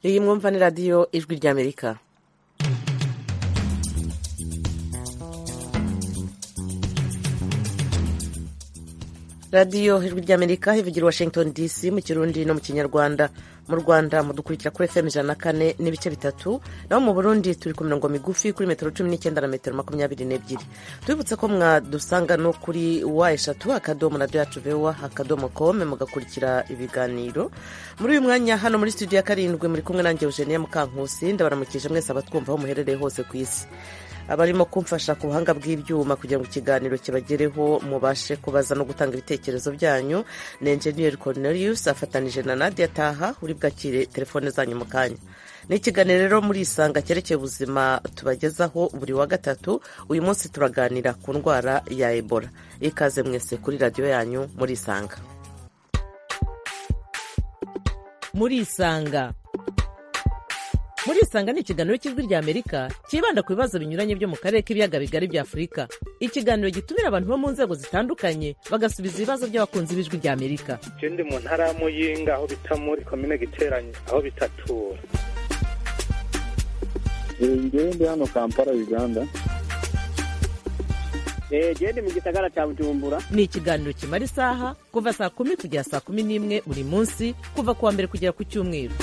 riri mwumva ni radiyo ijwi ry'amerika radiyo ijwi ry'amerika ivugira washington dc mu kirundi no mu kinyarwanda mu rwanda mudukurikira kuri fm ijana na kane n'ibice bitatu naho mu burundi turi ku mirongo migufi kuri metero cumi n'icyenda na metero makumyabiri n'ebyiri tubibutse ko mwadusanga no kuri wa eshatu akadomo radiyo yacu vewa akadomo kome mugakurikira ibiganiro muri uyu mwanya hano muri studio ya karindwi muri kumwe nanjye eugenia mukankusi ndabaramukije mwese abatwumva aho muherereye hose ku isi abarimo kumfasha ku buhanga bw'ibyuma kugira ngo ikiganiro kibagereho mubashe kubaza no gutanga ibitekerezo byanyu ni enjeniyeri cornelius afatanije na nadia taha uri bwakire telefone zanyu mu kanya ni ikiganiro rero muri isanga cyerekeye ubuzima tubagezaho buri wa gatatu uyu munsi turaganira ku ndwara ya ebola ikaze mwese kuri radiyo yanyu muri isanga muri isanga muri isanga ni ikiganiro cy'ijwi ry'amerika cyibanda ku bibazo binyuranye byo mu karere k'ibiyaga bigari bya afurika ikiganiro gitumira abantu bo mu nzego zitandukanye bagasubiza ibibazo by'abakunzi b'ijwi ry'amerika icyo ndi mu ntara ya muyinga aho bita muri komine giteranye aho bitatura ngewe ndi hano kampala uganda genda mu gisagara cya bujumbura ni ikiganiro kimara isaha kuva saa kumi kugera saa kumi n'imwe buri munsi kuva ku wa mbere kugera ku cyumweru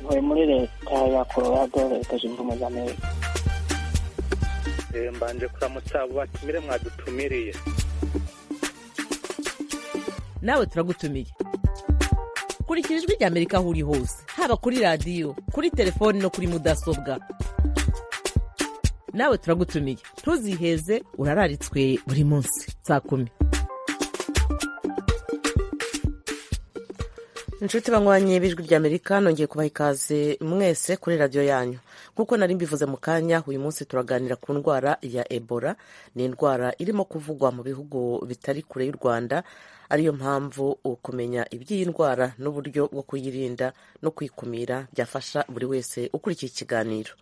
tuvuye muri leta ya colorado leta zunze ubumwe za amerika mbanje kuramutsa abo batumire mwadutumiriye nawe turagutumiye kurikira ijwi ry'amerika aho uri hose haba kuri radiyo kuri telefoni no kuri mudasobwa nawe turagutumiye ntuziheze urararitswe buri munsi saa kumi inshuti banywanye b'ijwi ry'amerika nongeye kubaha ikaze mwese kuri radiyo yanyu nk'uko nari mbivuze mu kanya uyu munsi turaganira ku ndwara ya ebola ni indwara irimo kuvugwa mu bihugu bitari kure y'u rwanda ariyo mpamvu ukumenya iby'iyi ndwara n'uburyo bwo kuyirinda no kuyikumira byafasha buri wese ukurikiye ikiganiro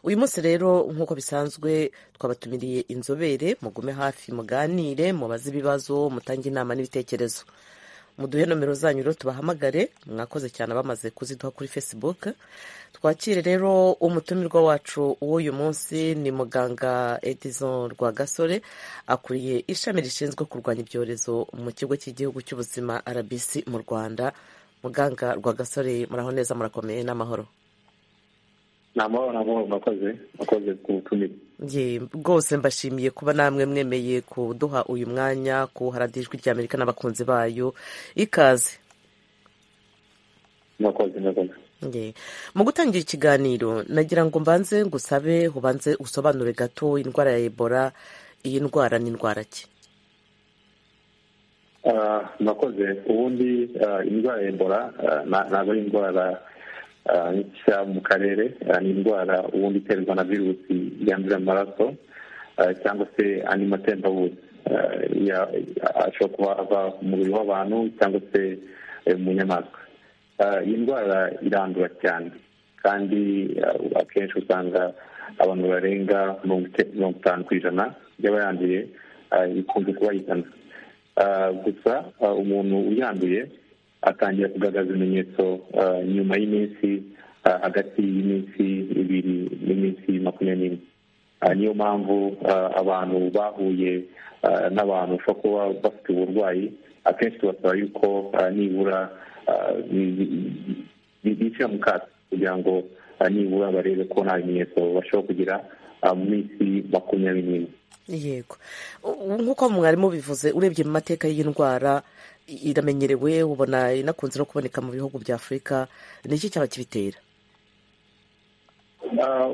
uyu munsi rero nk'uko bisanzwe twabatumiriye inzobere mugume hafi muganire mubaze ibibazo mutange inama n'ibitekerezo muduhe nomero zanyu rero tubahamagare mwakoze cyane abamaze kuziduha kuri facebook twakire rero umutumirwa wacu w'uyu munsi ni muganga edison rwagasore akuriye ishami rishinzwe kurwanya ibyorezo mu kigo cy'igihugu cy'ubuzima rbc mu rwanda muganga rwagasore muraho neza murakomeye n'amahoro ni amahoro n'amahoro mwakoze mwakoze ku butumire rwose mbashimiye kuba namwe mwemeye kuduha uyu mwanya kuharada ijwi ry'amerika n'abakunzi bayo ikaze mwakoze mwakoze mu gutangira ikiganiro nagira ngo mbanze ngusabe ubanze usobanure gato indwara ya ebola iyi ndwara ni indwara ki mwakoze ubundi indwara ya ebola ntabwo ari indwara nshya mu karere ni indwara ubundi iterwa na virusi yandurira amaraso cyangwa se andi matembabuzi ashobora kuba ava mu mubiri w'abantu cyangwa se mu nyamaswa iyi ndwara irandura cyane kandi akenshi usanga abantu barenga mirongo itanu ku ijana y'abayanduye ikunze kuba yizana gusa umuntu uyanduye atangira kugaragaza ibimenyetso nyuma y'iminsi hagati y'iminsi ibiri n'iminsi makumyabiri n'ine niyo mpamvu abantu bahuye n'abantu bashobora kuba bafite uburwayi akenshi tubasaba yuko nibura bishyira mu kato kugira ngo nibura barebe ko nta bimenyetso bashobora kugira mu minsi makumyabiri n'ine yego nk'uko mwarimu bivuze urebye mu mateka y'iyi ndwara iramenyerewe ubona inakunze no kuboneka mu bihugu bya afurika ni iki cyaba kibitera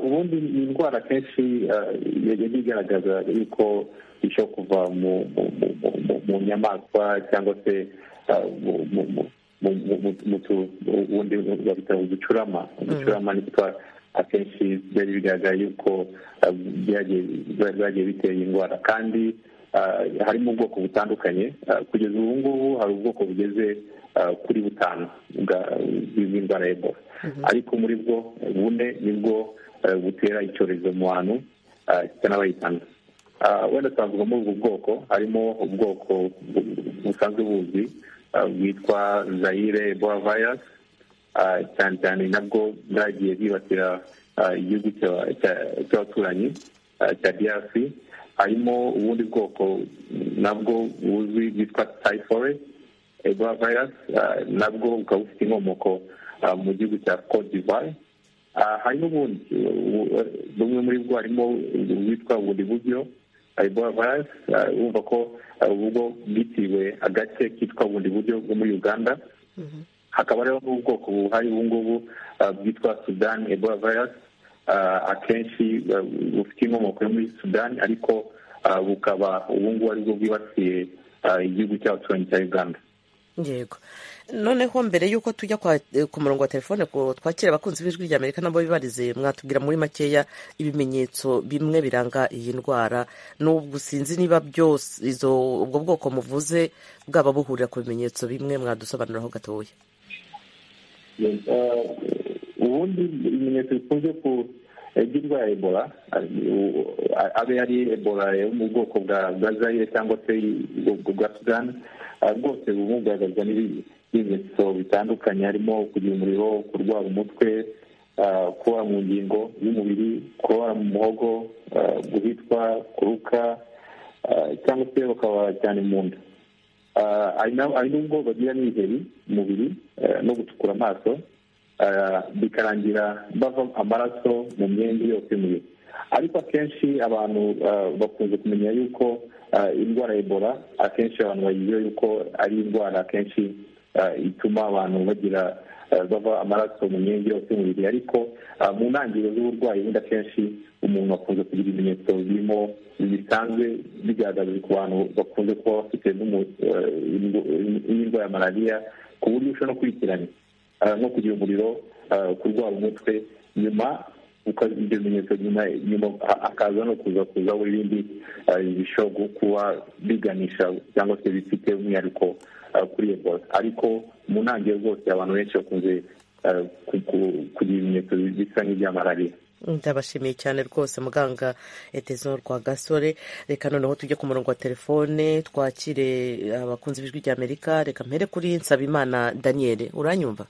ubundi ni indwara akenshi yajya igaragaza yuko ishobora kuva mu nyamaswa cyangwa se ubundi babita uducurama uducurama nitwa akenshi byari bigaragara yuko byagiye bitera indwara kandi harimo ubwoko butandukanye kugeza ubu ngubu hari ubwoko bugeze kuri butanu bw'indwara ya ebola ariko muri bwo bune nibwo butera icyorezo mu bantu cy'abayitanga wenda twavuga muri ubwo bwoko harimo ubwoko busanzwe buzwi bwitwa zayire ebola virus cyane cyane nabwo bwagiye bwibasira igihugu cy'abaturanyi cya DRC harimo ubundi bwoko nabwo buzwi bwitwa typhoid ebola virus nabwo bukaba bufite inkomoko mu gihugu cya Cote d'Ivoire hari n'ubundi bumwe muri bwo harimo bwitwa bundi buryo ebola virus wumva ko ubwo bwitiriwe agace kitwa bundi buryo bwo muri uganda hakaba hariho n'ubwoko buhari ubu ngubu bwitwa sudan ebola virus akenshi bufite inkomoko yo muri sudan ariko bukaba ubu ngubu aribwo bwibasiye igihugu cy'abaturanyi cya uganda yego noneho mbere y'uko tujya ku murongo wa telefone twakira abakunzi b'ijwi rya amerika nabo bibarize mwatubwira muri makeya ibimenyetso bimwe biranga iyi ndwara n'ubwo sinzi niba byose izo ubwo bwoko muvuze bwaba buhurira ku bimenyetso bimwe mwadusobanuriraho gatoya ubundi ibimenyetso bikunze ku by'indwara ya ebola abe ari ebola yo mu bwoko bwa zayire cyangwa se bwa sudani rwose buba bugaragazwa n'ibimenyetso bitandukanye harimo kugira umuriro kurwara umutwe kubara mu ngingo y'umubiri kubara mu muhogo guhitwa kuruka cyangwa se bakaba cyane mu nda hari n'ubwo bagira n'ibiheri mu mubiri no gucukura amaso bikarangira bava amaraso mu myenda yose y'umubiri ariko akenshi abantu bakunze kumenya yuko indwara ya ebola akenshi abantu bayiziho yuko ari indwara akenshi ituma abantu bagira bava amaraso mu myenda yose y'umubiri ariko mu ntangiriro z'uburwayi bundi akenshi umuntu akunze kugira ibimenyetso birimo bisanzwe bigaragaza ku bantu bakunze kuba bafite n'indwara ya malariya ku buryo ushobora no kurikirana no kugira umuriro kurwara umutwe nyuma ibyo bimenyetso nyuma akaza no kuza kuzaho ibindi bishobora kuba biganisha cyangwa se bifite umwihariko kuri ebola ariko mu ntangiriro zose abantu benshi bakunze kugira ibimenyetso bisa n'ibya malariya ndabashimiye cyane rwose muganga etezo rwa gasore reka noneho tujye ku murongo wa telefone twakire abakunzi b'ijwi rya amerika reka mpere kuri nsabimana daniel uranyumva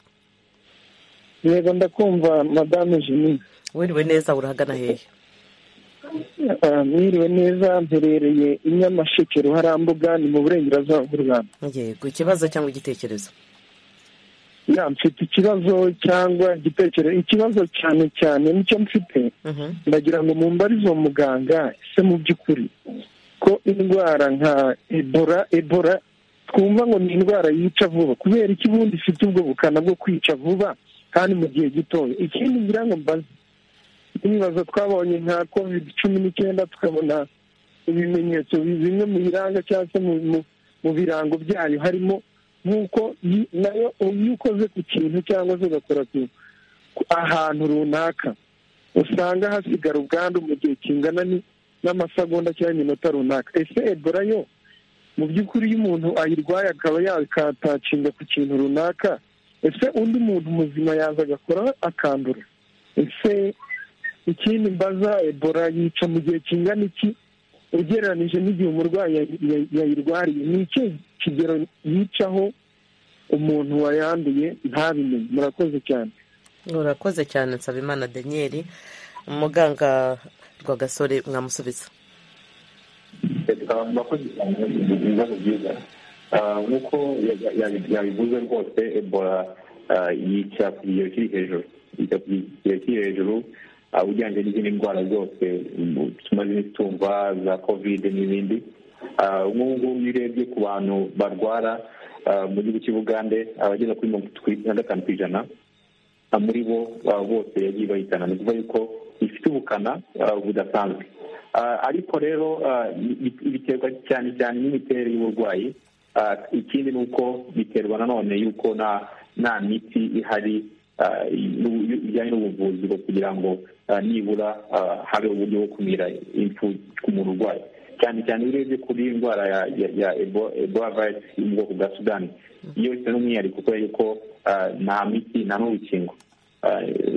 yego ndakumva madamu jimmy wiriwe neza urahagana hehe mwiriwe neza mperereye inyamasheke ruharambuga ni mu burengerazuba bw'u rwanda yego ikibazo cyangwa igitekerezo ya mfite ikibazo cyangwa igitekerezo ikibazo cyane cyane nicyo mfite ndagira ngo mumbarize uwo muganga ese mu by'ukuri ko indwara nka ebola ebola twumva ngo ni indwara yica vuba kubera iki ubundi ifite ubwo bukana bwo kwica vuba kandi mu gihe gitoya ikindi ngira ngo mbaze n'ibibazo twabonye nka covid cumi n'icyenda tukabona ibimenyetso bimwe mu biranga cyangwa se mu birango byayo harimo nk'uko nayo iyo ukoze ku kintu cyangwa se ugakora ahantu runaka usanga hasigara ubwandu mu gihe kingana n'amasegonda cyangwa iminota runaka ese ebola yo mu by'ukuri iyo umuntu ayirwaye akaba yakatakinga ku kintu runaka ese undi muntu muzima yaza agakora akandura ese ikindi mbaza ebola yica mu gihe kingana iki ugereranije n'igihe umurwayi yayirwariye ni iki kigero yicaho umuntu wayanduye ntabimenye murakoze cyane murakoze cyane nsabimana daniyeli umuganga rwagasore mwamusubiza murakoze cyane ibibazo byiza nk'uko yabivuze rwose ebola yica ku kigero kiri hejuru yica ku kigero kiri hejuru ugereranyije n'izindi ndwara zose tumaze tumva za kovide n'ibindi nk'ubu ngubu iyo urebye ku bantu barwara mu gihugu cy'ubugande abageza kuri mirongo na gatanu ku ijana muri bo bose yagiye bayitana ni ukuvuga yuko ifite ubukana budasanzwe ariko rero biterwa cyane cyane n'imiterere y'uburwayi ikindi ni uko biterwa nanone y'uko nta miti ihari bijyanye n'ubuvuzi bwo kugira ngo nibura habe uburyo bwo kumira impfu ku muntu urwaye cyane cyane iyo urebye kuri iyi ndwara ya ebola virus yo mu bwoko bwa sudani iyo ifite n'umwihariko kubera yuko nta miti nta n'urukingo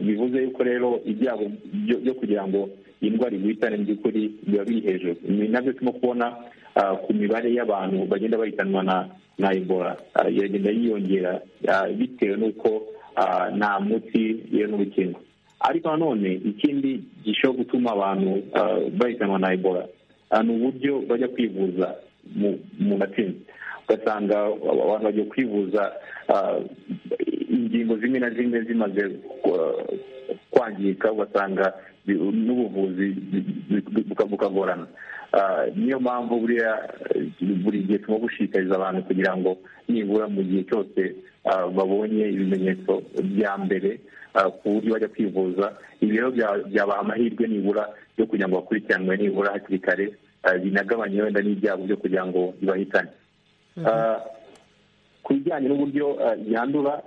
bivuze yuko rero ibyago byo kugira ngo iyi ndwara iguhitane mu by'ukuri biba biri hejuru ibi nabyo turimo kubona ku mibare y'abantu bagenda bahitanwa na ebola iragenda yiyongera bitewe n'uko nta muti iyo n'urukingo ariko nanone ikindi gishobora gutuma abantu bahitanwa na ebola ni uburyo bajya kwivuza mu matsinda ugasanga abantu bagiye kwivuza ingingo zimwe na zimwe zimaze kwangirika ugasanga n'ubuvuzi bukagorana niyo mpamvu buriya buri gihe tuba gushishikariza abantu kugira ngo nibura mu gihe cyose babonye ibimenyetso bya mbere ku buryo bajya kwivuza ibi rero byabaha amahirwe nibura yo kugira ngo bakurikiranwe nibura hakiri kare binagabanye wenda n'ibyago byo kugira ngo bibahitane ku bijyanye n'uburyo yandura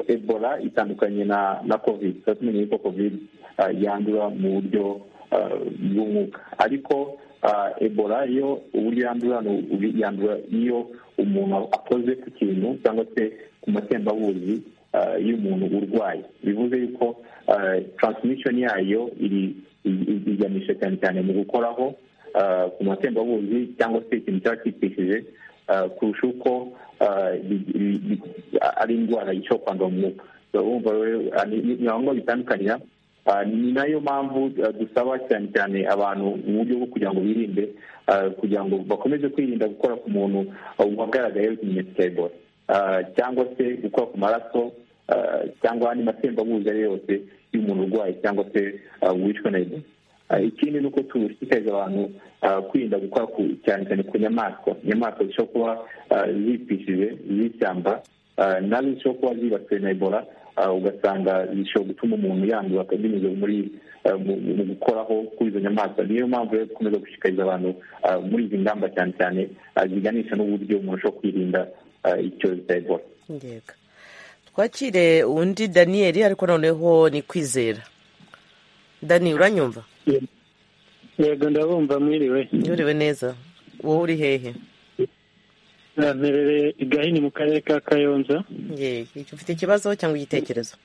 ebola itandukanye na kovide tuba tumenye yuko kovide yandura mu buryo bw'umwuka ariko ebola yo uburyo yandura yandura iyo umuntu akoze ku kintu cyangwa se ku matembabuzi y'umuntu urwaye bivuze yuko taransimishoni yayo iganisha cyane cyane mu gukoraho ku matembabuzi cyangwa se ikintu cyaba cyitishije kurusha uko ari indwara ishobora kwandura mu mwuka wumva rero ni ngombwa bitandukanira ni nayo mpamvu dusaba cyane cyane abantu mu buryo bwo kugira ngo birinde kugira ngo bakomeze kwirinda gukora ku muntu wagaragayeho ikimenyetso cya ebola cyangwa se gukora ku maraso cyangwa andi matembabuzi ari yose y'umuntu urwaye cyangwa se wishwe na ebola ikindi ni uko dushishikariza abantu kwirinda gukora cyane cyane ku nyamaswa inyamaswa zishobora kuba zipishije z'ishyamba nazo zishobora kuba zibasiwe na ebola ugasanga zishobora gutuma umuntu yandura binyuze muri mu gukoraho kuri izo nyamaswa niyo mpamvu rero dukomeza gushishikariza abantu muri izi ngamba cyane cyane ziganisha n'uburyo umuntu ashobora kwirinda icyorezo cya ebola twakire undi daniyeli ariko noneho ni kwizera dani uranyumva yego ndabumva mwiriwe mwiriwe neza wowe uri hehe mperereye i gahini mu karere ka kayonza ufite ikibazo cyangwa igitekerezo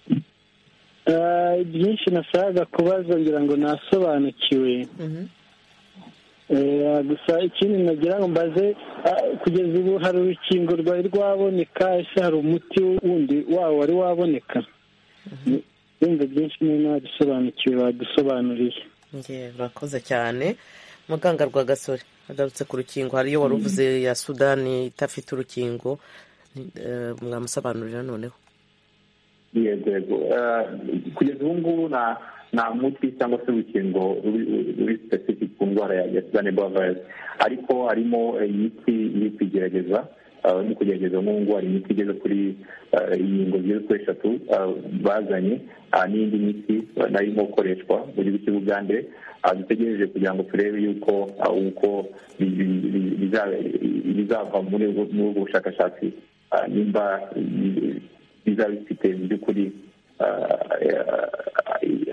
byinshi nasaga kubaza ngira ngo nasobanukiwe gusa ikindi nagira ngo mbaze kugeza ubu hari urukingo rwari rwaboneka ese hari umuti wundi wawo wari waboneka wumva byinshi niba nabisobanukiwe badusobanuriye urakoze cyane muganga rwa gasore agarutse ku rukingo hariyo wari uvuze ya sudani idafite urukingo mwamusobanurira noneho yego yego kugeza ubu ngubu nta muti cyangwa se urukingo ruri sipesifike ku ndwara ya sudani ebola vayirasi ariko harimo imiti iri kugerageza barimo kugerageza ngubu hari imiti igeze kuri inkingo zigeze kuri eshatu bazanye n'indi miti nayo irimo gukoreshwa mu gihugu cy'u bugande dutegereje kugira ngo turebe yuko uko bizava muri ubwo bushakashatsi nimba bizaba bifite mu by'ukuri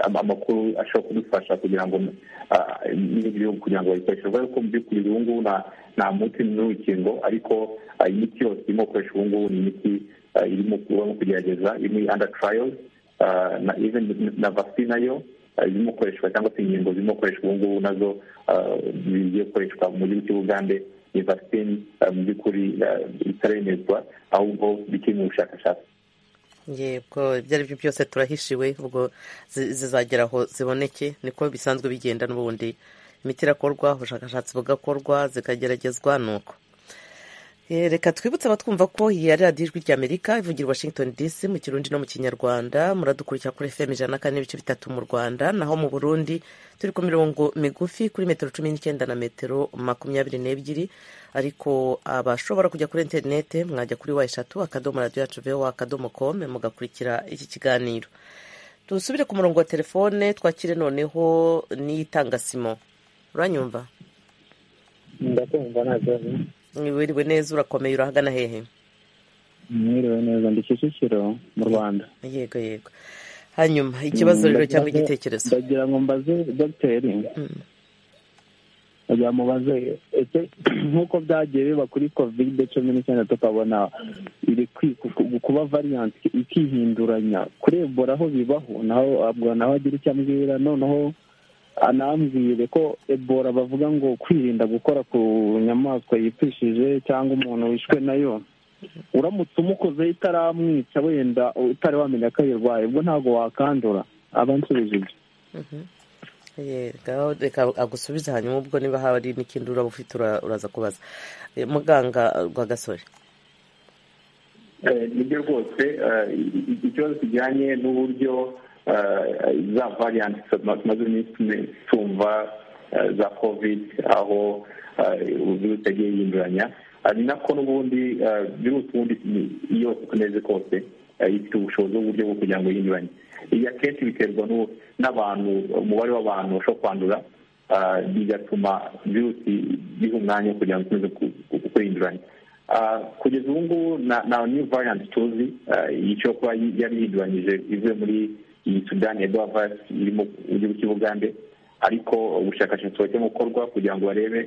amakuru ashobora kudufasha kugira ngo n'ibindi bihugu kugira ngo babikoreshe urabona ko mu by'ukuri ubu ngubu nta muti n'urukingo ariko imiti yose irimo gukoresha ubu ngubu ni imiti irimo kugerageza imwe anda tarayo na vasi nayo irimo gukoreshwa cyangwa se inkingo zirimo gukoreshwa ubu ngubu nazo zigiye gukoreshwa mu gihugu cy'ubugande ni vasitini mu by'ukuri itaremezwa ahubwo bikiri mu bushakashatsi yego ibyo ari byo byose turahishiwe ubwo zizagera aho ziboneke niko bisanzwe bigenda n'ubundi imiti irakorwa ubushakashatsi bugakorwa zikageragezwa ni uko reka twibutse abatwumva ko iyi ari radiyo ijwi ry'amerika ivugira washington dc mu kirundi no mu kinyarwanda muradukurikira kuri fm ijana na kane n'ibice bitatu mu rwanda naho mu burundi turi ku mirongo migufi kuri metero cumi n'icyenda na metero makumyabiri n'ebyiri ariko abashobora kujya kuri interinete mwajya kuri wa eshatu akadomo radiyo yacu vewa akadomo kome mugakurikira iki kiganiro dusubire ku murongo wa telefone twakire noneho n'iyitangasimo uranyumva ndakumva ntabwo wiriwe neza urakomeye urahagana hehe mwiriwe neza ndi kicukiro mu rwanda yego yego hanyuma ikibazo rero cyangwa igitekerezo ndagira ngo mbaze dogiteri ndagira ngo mubaze nk'uko byagiye biba kuri kovide cumi n'icyenda tukabona iri kuba variyanti ikihinduranya kuri ebola aho bibaho naho abwo naho agira icyo ambwira noneho anambwire ko ebora bavuga ngo kwirinda gukora ku nyamaswa yipfishije cyangwa umuntu wishwe nayo uramutse umukozeho itaramwica wenda utari wamenya ko ayirwaye ubwo ntabwo wakandura aba ansubiza ibyo reka agusubize hanyuma ubwo niba hari n'ikindi uraba ufite uraza kubaza muganga rwagasore nibyo rwose ikibazo kijyanye n'uburyo za variyanti tumaze iminsi tumva za kovide aho virusi yagiye yinduranya ni nako n'ubundi virusi ubundi yose uko imeze kose ifite ubushobozi bw'uburyo bwo kugira ngo yinduranye ibi akenshi biterwa n'abantu umubare w'abantu bashobora kwandura bigatuma virusi biha umwanya wo kugira ngo ikomeze kwihinduranya kugeza ubu ngubu nta new variant tuzi yicaye kuba yari yinduranyije ivuye muri iyi sudani ya virus iri mu gihugu cy'ubugande ariko ubushakashatsi burimo gukorwa kugira ngo barebe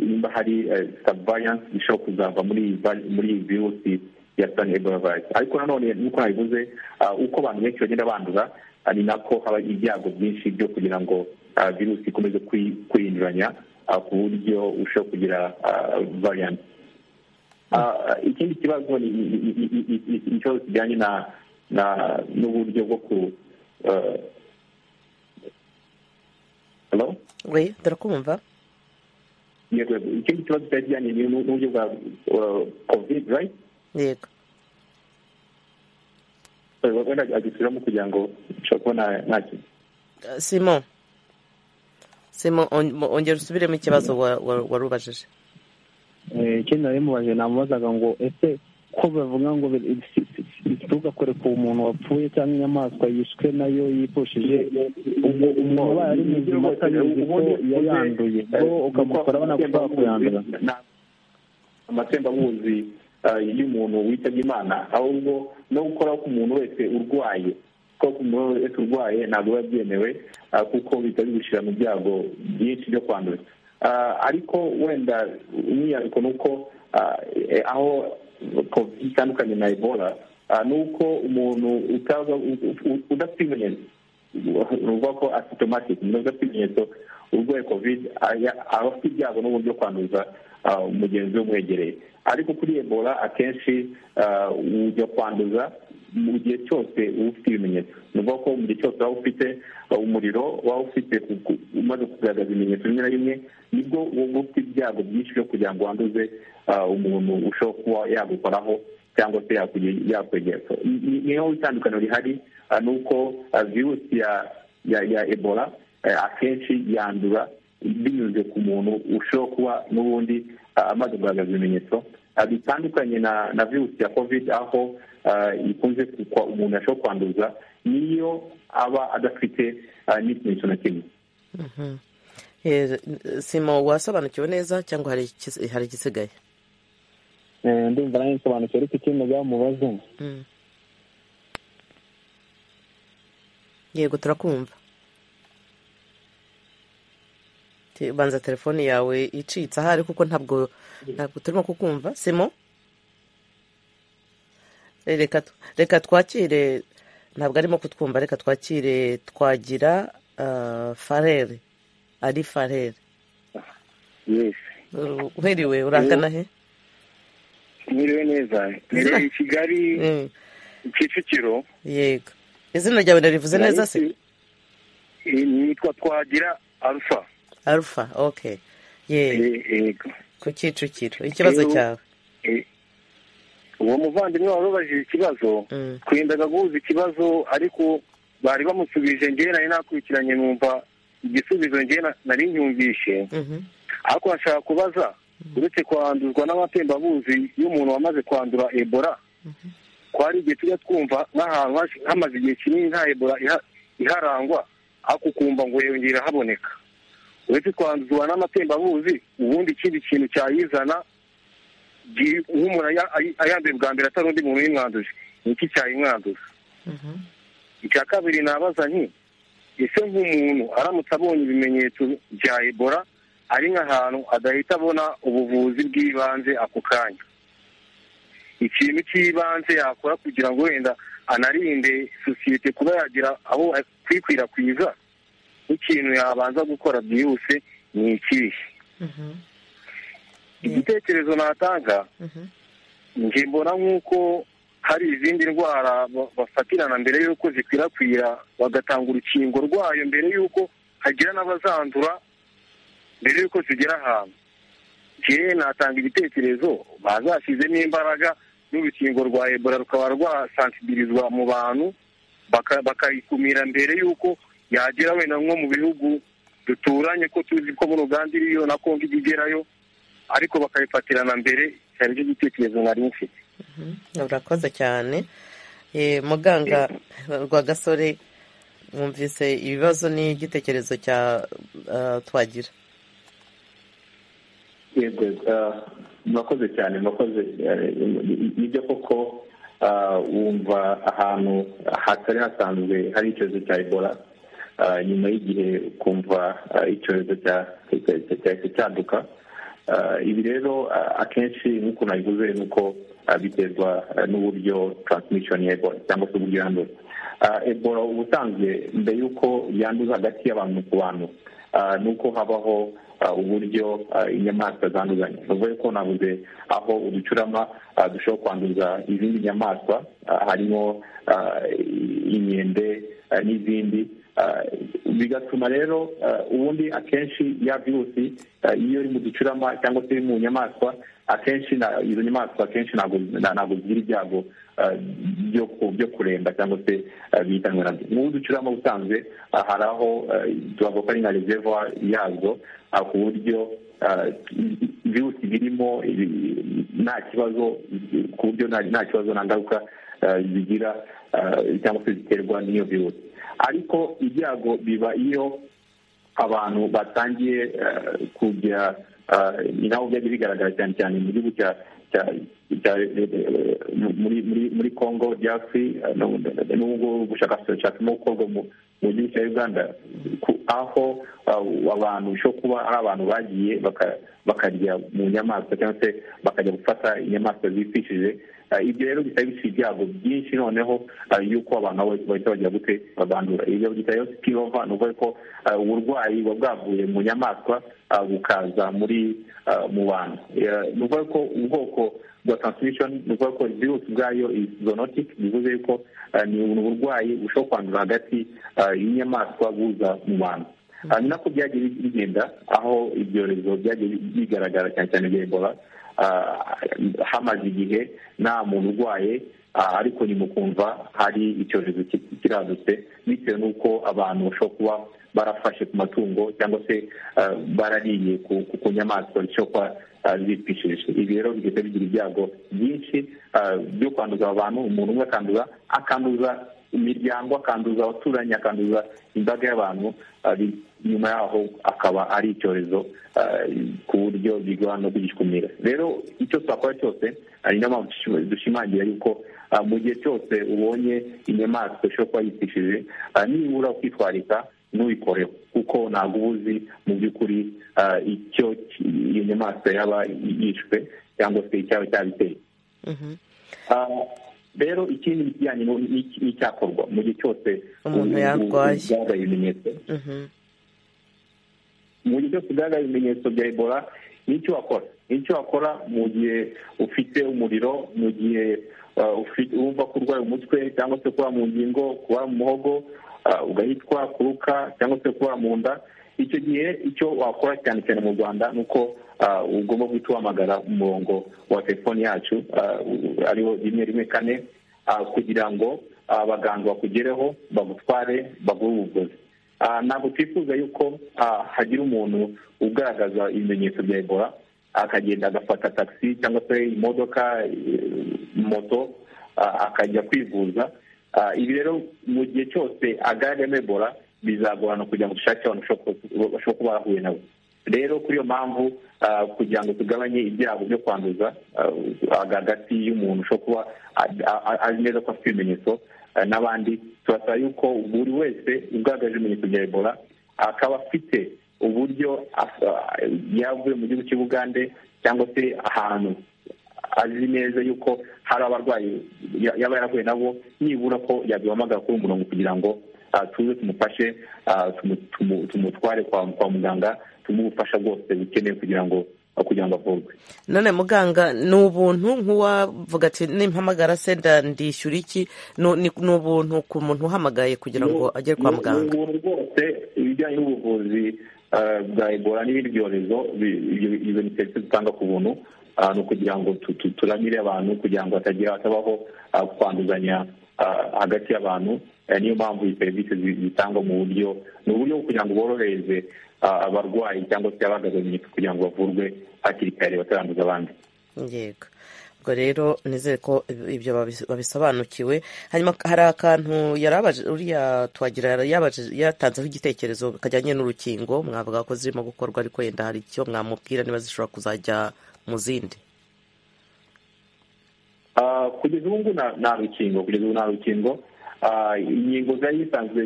niba hari variant ishobora kuzava muri iyi virusi ya sudani ebola virus ariko nanone nk'uko nabivuze uko abantu benshi bagenda bandura ni nako haba ibyago byinshi byo kugira ngo virusi ikomeze kwihinduranya ku buryo ushobora kugira variant ikindi kibazo ni ikibazo kijyanye n'uburyo bwo ku we turakumva yego ikindi kibazo cyari kijyanye n'uburyo bwa covid right yego wenda agisubiramo kugira ngo nshobora kubona nta kintu simo simo ongera usubiremo ikibazo wari ubajije ikindi nari mubaje namubazaga ngo ese ko bavuga ngo ntugakore ku muntu wapfuye cyangwa inyamaswa yishwe nayo yipushije umuntu ubaye ari muzima atabizi ko yayanduye bo ukamukora ko ushobora kuyandura amatembabuzi y'umuntu witabye imana ahubwo no gukora ku muntu wese urwaye kuko ku muntu wese urwaye ntabwo biba byemewe kuko bihita bigushyira mu byago byinshi byo kwandura ariko wenda umwihariko ni uko aho covid itandukanye na ebola ni uko umuntu udafite ibimenyetso uvuga ko asitomatike umuntu udafite ibimenyetso urwaye covid aba afite ibyago n'uburyo byo kwanduza umugenzi we umwegereye ariko kuri ebola akenshi ujya kwanduza mu gihe cyose uba ufite ibimenyetso ni ukuvuga ko mu gihe cyose waba ufite umuriro waba ufite umaze kugaragaza ibimenyetso bimwe na bimwe nibwo uba ufite ibyago byinshi byo kugira ngo wanduze umuntu ushobora kuba yagukoraho cyangwa se yakwegera niyo itandukaniro rihari ni uko virusi ya ebola akenshi yandura binyuze ku muntu ushobora kuba n'ubundi amaze kugaragaza ibimenyetso bitandukanye na virusi ya covid aho ikunze kugwa umuntu ashobora kwanduza niyo aba adafite n'ikimenyetso na kimwe sima wasobanukiwe neza cyangwa hari igisigaye ndumva nawe nsobanukiwe ariko ikindi byamubaze yego turakumva banza telefone yawe icitse ahari kuko ntabwo ntabwo turimo kukumva simo reka twakire ntabwo arimo kutwumva reka twakire twagira farere ari farere uheriwe urangana he mwiriwe neza mwiriwe i kigali kicukiro yego izina ryawe narivuze neza se nitwa twagira arufa arufa oke yego ku kicukiro ikibazo cyawe uwo muvandimwe wari ubajije ikibazo twendaga guhuza ikibazo ariko bari bamusubije ngewe nari nakurikiranye numva igisubizo ngewe nari nyumvishe ariko nashaka kubaza uretse kwanduzwa n'amatembabuzi y'umuntu wamaze kwandura ebora ko hari igihe tujya twumva nk'ahantu hamaze igihe kinini nta ebora iharangwa ariko ukumva ngo yongera haboneka uretse twanduzwa n'amatembabuzi ubundi ikindi kintu cyayizana nk'umuntu ayanduye bwa mbere atari undi muntu uyimwanduje ni iki cyayimwanduza icya kabiri nabaza nti ese nk'umuntu aramutse abonye ibimenyetso bya ebora ari nk'ahantu adahita abona ubuvuzi bw'ibanze ako kanya ikintu cy'ibanze yakora kugira ngo wenda anarinde sosiyete kuba yagira aho kwikwirakwiza n'ikintu yabanza gukora byihuse ni ikihe igitekerezo natanga njye mbona nk'uko hari izindi ndwara bafatirana mbere y'uko zikwirakwira bagatanga urukingo rwayo mbere y'uko hagira n'abazandura mbere y'uko zigera ahantu njyewe natanga igitekerezo bazashyizemo imbaraga n'urukingo rwa ebola rukaba rwasansibirizwa mu bantu bakayikumira mbere y'uko yagera wenda nko mu bihugu duturanye ko tuzi ko muri uganda iriyo na kongo ijya igerayo ariko bakayifatirana mbere cyari cyo gitekerezo nari mfite urakoze cyane muganga rwagasore mwumvise ibibazo n'igitekerezo cya twagira yego murakoze cyane murakoze nibyo koko wumva ahantu hatari hasanzwe hari icyorezo cya ebola nyuma y'igihe ukumva icyorezo cyahita cyaduka ibi rero akenshi nk'uko nabivuze ni uko biterwa n'uburyo taransmishoni ya ebola cyangwa se uburyo yandura ebola ubusanzwe mbere y'uko yanduza hagati y'abantu ku bantu ni uko habaho uburyo inyamaswa zanduzanya ni ukuvuga ko nabuze aho uducurama dushobora kwanduza izindi nyamaswa harimo inkende n'izindi bigatuma rero ubundi akenshi ya virusi iyo iri mu ducurama cyangwa se iri mu nyamaswa akenshi izo nyamaswa akenshi ntabwo zigira ibyago byo kuremba cyangwa se bihitanwe nabyo nk'ubu ducurama busanzwe hari aho tubavuga ko ari nka reserva yazo ku buryo virusi birimo nta kibazo ku buryo nta kibazo nta ngaruka zigira cyangwa se ziterwa n'iyo virusi ariko ibyago biba iyo abantu batangiye kujya ni naho byajya bigaragara cyane cyane mu gihugu cya muri congo diasi n'ubwo bushakashatsi burimo gukorwa mu gihugu cya uganda aho abantu bishobora kuba ari abantu bagiye bakarya mu nyamaswa cyangwa se bakajya gufata inyamaswa zipfishije ibyo rero bihita bishyira ibyago byinshi noneho y'uko abantu bahita bagira gute babandura ibyo byita rero sikirova ni ukuvuga ko uburwayi buba bwavuye mu nyamaswa bukaza muri mu bantu ni ukuvuga ko ubwoko bwa transmission ni ukuvuga ko virusi ubwayo zoonotic bivuze yuko ni uburwayi bushobora kwandura hagati y'inyamaswa buza mu bantu ni nako byagiye bigenda aho ibyorezo byagiye bigaragara cyane cyane bya ebola hamaze igihe nta muntu urwaye ariko ni mu kumva hari icyorezo kiradutse bitewe n'uko abantu bashobora kuba barafashe ku matungo cyangwa se barariye ku nyamaswa zishobora kuba zipfishije ibi rero bigahita bigira ibyago byinshi byo kwanduza abantu umuntu umwe akanduza akanduza imiryango akanduza abaturanyi akanduza imbaga y'abantu nyuma yaho akaba ari icyorezo ku buryo bigorana no kugikumira rero icyo twakora cyose hari mpamvu dushimangira yuko mu gihe cyose ubonye inyamaswa ishobora kuba yipfishije nibura kwitwarika ntuyikoreho kuko ntabwo uba uzi mu by'ukuri icyo iyo nyamaswa yaba yishwe cyangwa se icyaba cyabiteye rero ikindi bijyanye n'icyakorwa mu gihe cyose umuntu yarwaye ugaragaye ibimenyetso mu gihe cyose ugaragaye ibimenyetso bya ebola n'icyo wakora n'icyo wakora mu gihe ufite umuriro mu gihe wumva ko urwaye umutwe cyangwa se kuba mu ngingo kuba mu muhogo ugahitwa kuruka cyangwa se kuba mu nda icyo gihe icyo wakora cyane cyane mu rwanda ni uko ugomba guhita uhamagara umurongo wa telefoni yacu ariwo rimwe rimwe kane kugira ngo abaganga bakugereho bagutware baguhe ubuvuzi ntabwo twifuza yuko hagira umuntu ugaragaza ibimenyetso bya ebola akagenda agafata taxi cyangwa se imodoka moto akajya kwivuza ibi rero mu gihe cyose agaragamo ebola bizagorana kugira ngo dushake abantu bashobora kuba barahuye nabo rero kuri iyo mpamvu kugira ngo tugabanye ibyago byo kwanduza hagati y'umuntu ushobora kuba azi neza ko afite ibimenyetso n'abandi turasaba yuko buri wese ugaragaje ibimenyetso bya ebola akaba afite uburyo yavuye mu gihugu cy'ubugande cyangwa se ahantu azi neza yuko hari abarwayi yaba yarahuye nabo nibura ko yabihamagara kuri umurongo kugira ngo tuze tumufashe tumutware kwa muganga tumuhe ubufasha bwose bukenewe kugira ngo kugira ngo avurwe none muganga ni ubuntu nk'uwavuga ati nimpamagara se ndishyura iki ni ubuntu ku muntu uhamagaye kugira ngo agere kwa muganga ni ubuntu rwose ibijyanye n'ubuvuzi bwa ebola n'ibindi byorezo ibyo ni serivisi dutanga ku buntu ni ukugira ngo turamire abantu kugira ngo hatagira hatabaho kwanduzanya hagati y'abantu niyo mpamvu iyi serivisi zitangwa mu buryo ni uburyo bwo kugira ngo borohereze abarwayi cyangwa se abagabanyije kugira ngo bavurwe hakiri kare bataranduza abandi yego ubwo rero nizere ko ibyo babisobanukiwe hanyuma hari akantu yarabaje uriya twagira yatanzeho igitekerezo kajyanye n'urukingo mwavuga ko zirimo gukorwa ariko yenda hari icyo mwamubwira niba zishobora kuzajya mu zindi kugeza ubu ngubu nta rukingo kugeza ubu nta rukingo inkingo zari zisanzwe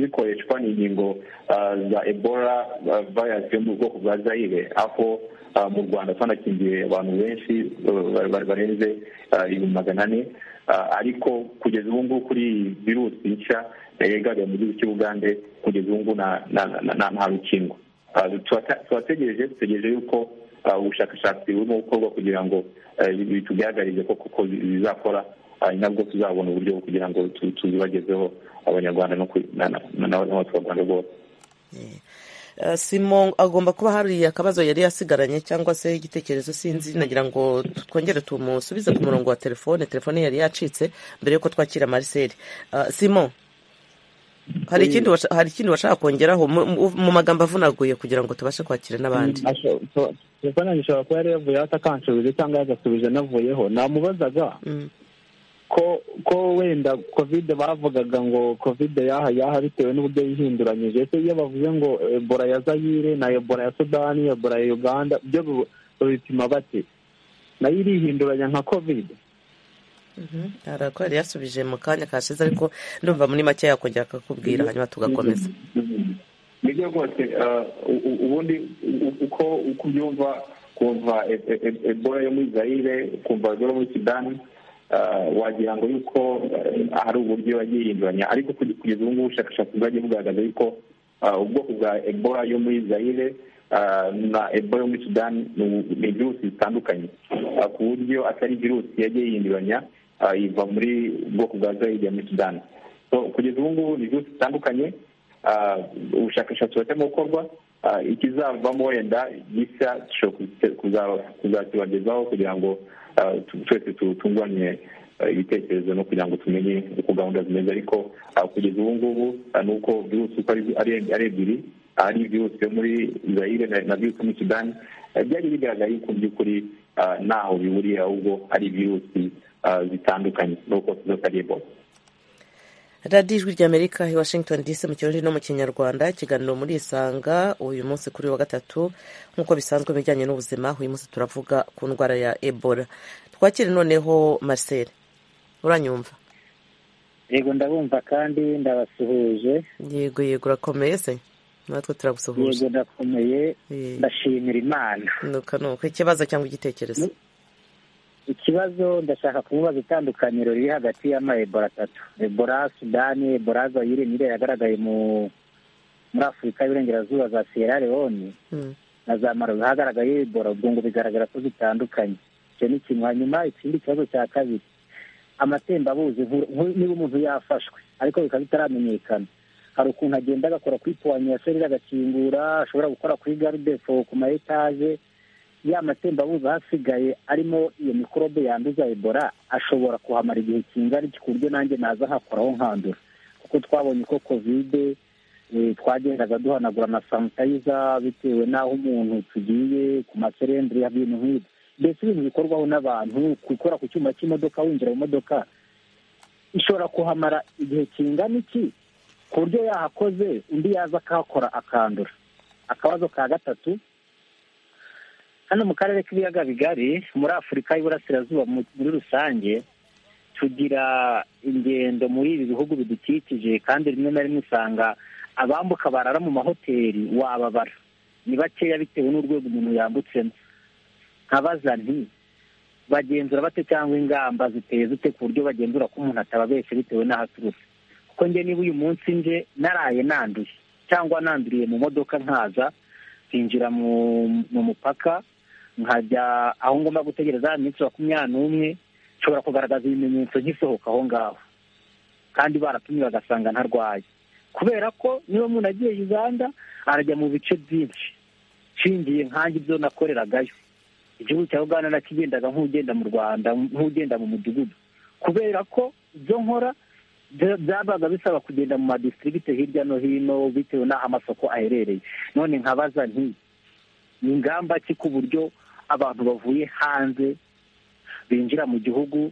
zikoreshwa ni inkingo za ebola vayirasi yo mu bwoko bwa zayire aho mu rwanda twanakingiye abantu benshi barenze ibihumbi magana ane ariko kugeza ubu ngubu kuri virusi nshya yegaruriye mu gihugu cy'ubugande kugeza ubu ngubu nta rukingo turategereje dutegereje yuko ubushakashatsi burimo gukorwa kugira ngo bitugaragarire ko kuko zizakora nabwo tuzabona uburyo bwo kugira ngo tuzibagezeho abanyarwanda n'abaturarwanda bose simo agomba kuba hari akabazo yari yasigaranye cyangwa se igitekerezo sinzi nagira ngo twongere tumusubize ku murongo wa telefone telefone yari yacitse mbere y'uko twakira mariseli simo hari ikindi washaka kongeraho mu magambo avunaguye kugira ngo tubashe kwakira n'abandi telefone yanjye ishobora kuba yari yavuyeho atakansubije cyangwa yagasubije anavuyeho namubazaga ko ko wenda kovide bavugaga ngo kovide yaha yaha bitewe n'uburyo yihinduranyije ese iyo bavuze ngo ebola ya zayire na ebola ya sudani ebola ya uganda byo babipima bate nayo irihinduranya nka kovide yari yasubije mu kanya kashize ariko ndumva muri make yakongera akakubwira hanyuma tugakomeza nibyo rwose ubundi uko ubyumva kumva ebola yo muri zayire kumva ebola yo muri sudani wagira ngo yuko hari uburyo yagiye yihinduranya ariko kugeza ubu ngubu ubushakashatsi bwagiye bugaragaza yuko ubwoko bwa ebola yo muri zayire na ebola yo muri sudani ni virusi zitandukanye ku buryo atari virusi yagiye yihinduranya iva muri ubwoko bwa zayire muri sudani kugeza ubu ngubu ni virusi zitandukanye ubushakashatsi burimo gukorwa ikizavamo wenda gishya kuzakibagezaho kugira ngo twese tutunganye ibitekerezo no kugira ngo tumenye uko gahunda zimeze ariko kugeza ubu ngubu ni uko virusi uko ari ebyiri ari virusi yo muri zayire na virusi yo muri sudani byari bigaragaye ko mu by'ukuri ntaho bihuriye ahubwo ari virusi zitandukanye nuko zose ari ebola radiyo ijwi ry'amerika i washington dc mu kirori no mu kinyarwanda ikiganiro muri isanga uyu munsi kuri wa gatatu nk'uko bisanzwe mu bijyanye n'ubuzima uyu munsi turavuga ku ndwara ya ebola twakire noneho marcel uranyumva yego ndabumva kandi ndabasuhuje yego yego urakomeye se natwe turagusuhuje yego ndakomeye ndashimira imana nuka nuka ikibazo cyangwa igitekerezo ikibazo ndashaka kumubaza itandukaniro riri hagati y'ama ebola atatu ebola sudani ebola zayire niyo yagaragaye muri afurika y'uburengerazuba za sierra leone na za marozi hagaragaye ebola ubwo ngo bigaragara ko zitandukanye icyo ni kimwe hanyuma ikindi kibazo cya kabiri amatembabuzi niba umuntu yafashwe ariko bikaba bitaramenyekana hari ukuntu agenda agakora kuri puwanyaseri agakingura ashobora gukora kuri garudefo ku ma etaje ya matembabuzi ahasigaye arimo iyo mikorobe yanduza ebola ashobora kuhamara igihe kingana iki ku buryo nanjye naza hakoraho nkandura kuko twabonye ko kovide twagendaga duhanagura na sanitayiza bitewe n'aho umuntu tugiye ku maserenderi ibintu nk'ibyo mbese ibintu bikorwaho n'abantu gukora ku cyuma cy'imodoka winjira mu modoka ishobora kuhamara igihe kingana iki ku buryo yahakoze undi yaza akahakora akandura akabazo ka gatatu hano mu karere k'ibiyaga bigari muri afurika y'iburasirazuba muri rusange tugira ingendo muri ibi bihugu bidukikije kandi rimwe na rimwe usanga abambuka barara mu mahoteli wababara ni bakeya bitewe n'urwego umuntu yambutsemo nkabaza nti bagenzura bate cyangwa ingamba ziteye zite ku buryo bagenzura ko umuntu atababeshye bitewe n'aho aturutse kuko njye niba uyu munsi nje naraye nanduye cyangwa nanduriye mu modoka nkaza nkinjira mu mupaka nkajya aho ngomba gutegereza iminsi makumyabiri n'umwe nshobora kugaragaza ibimenyetso nk'isohoka aho ngaho kandi baratumye bagasanga ntarwaye kubera ko niba umuntu agiye uganda arajya mu bice byinshi nshingiye nkange ibyo nakoreragayo igihugu cya uganda nakigendaga nk'ugenda mu rwanda nk'ugenda mu mudugudu kubera ko ibyo nkora byabaga bisaba kugenda mu madistribute hirya no hino bitewe n'aho amasoko aherereye none nkabaza nti ni ingamba ki ku buryo abantu bavuye hanze binjira mu gihugu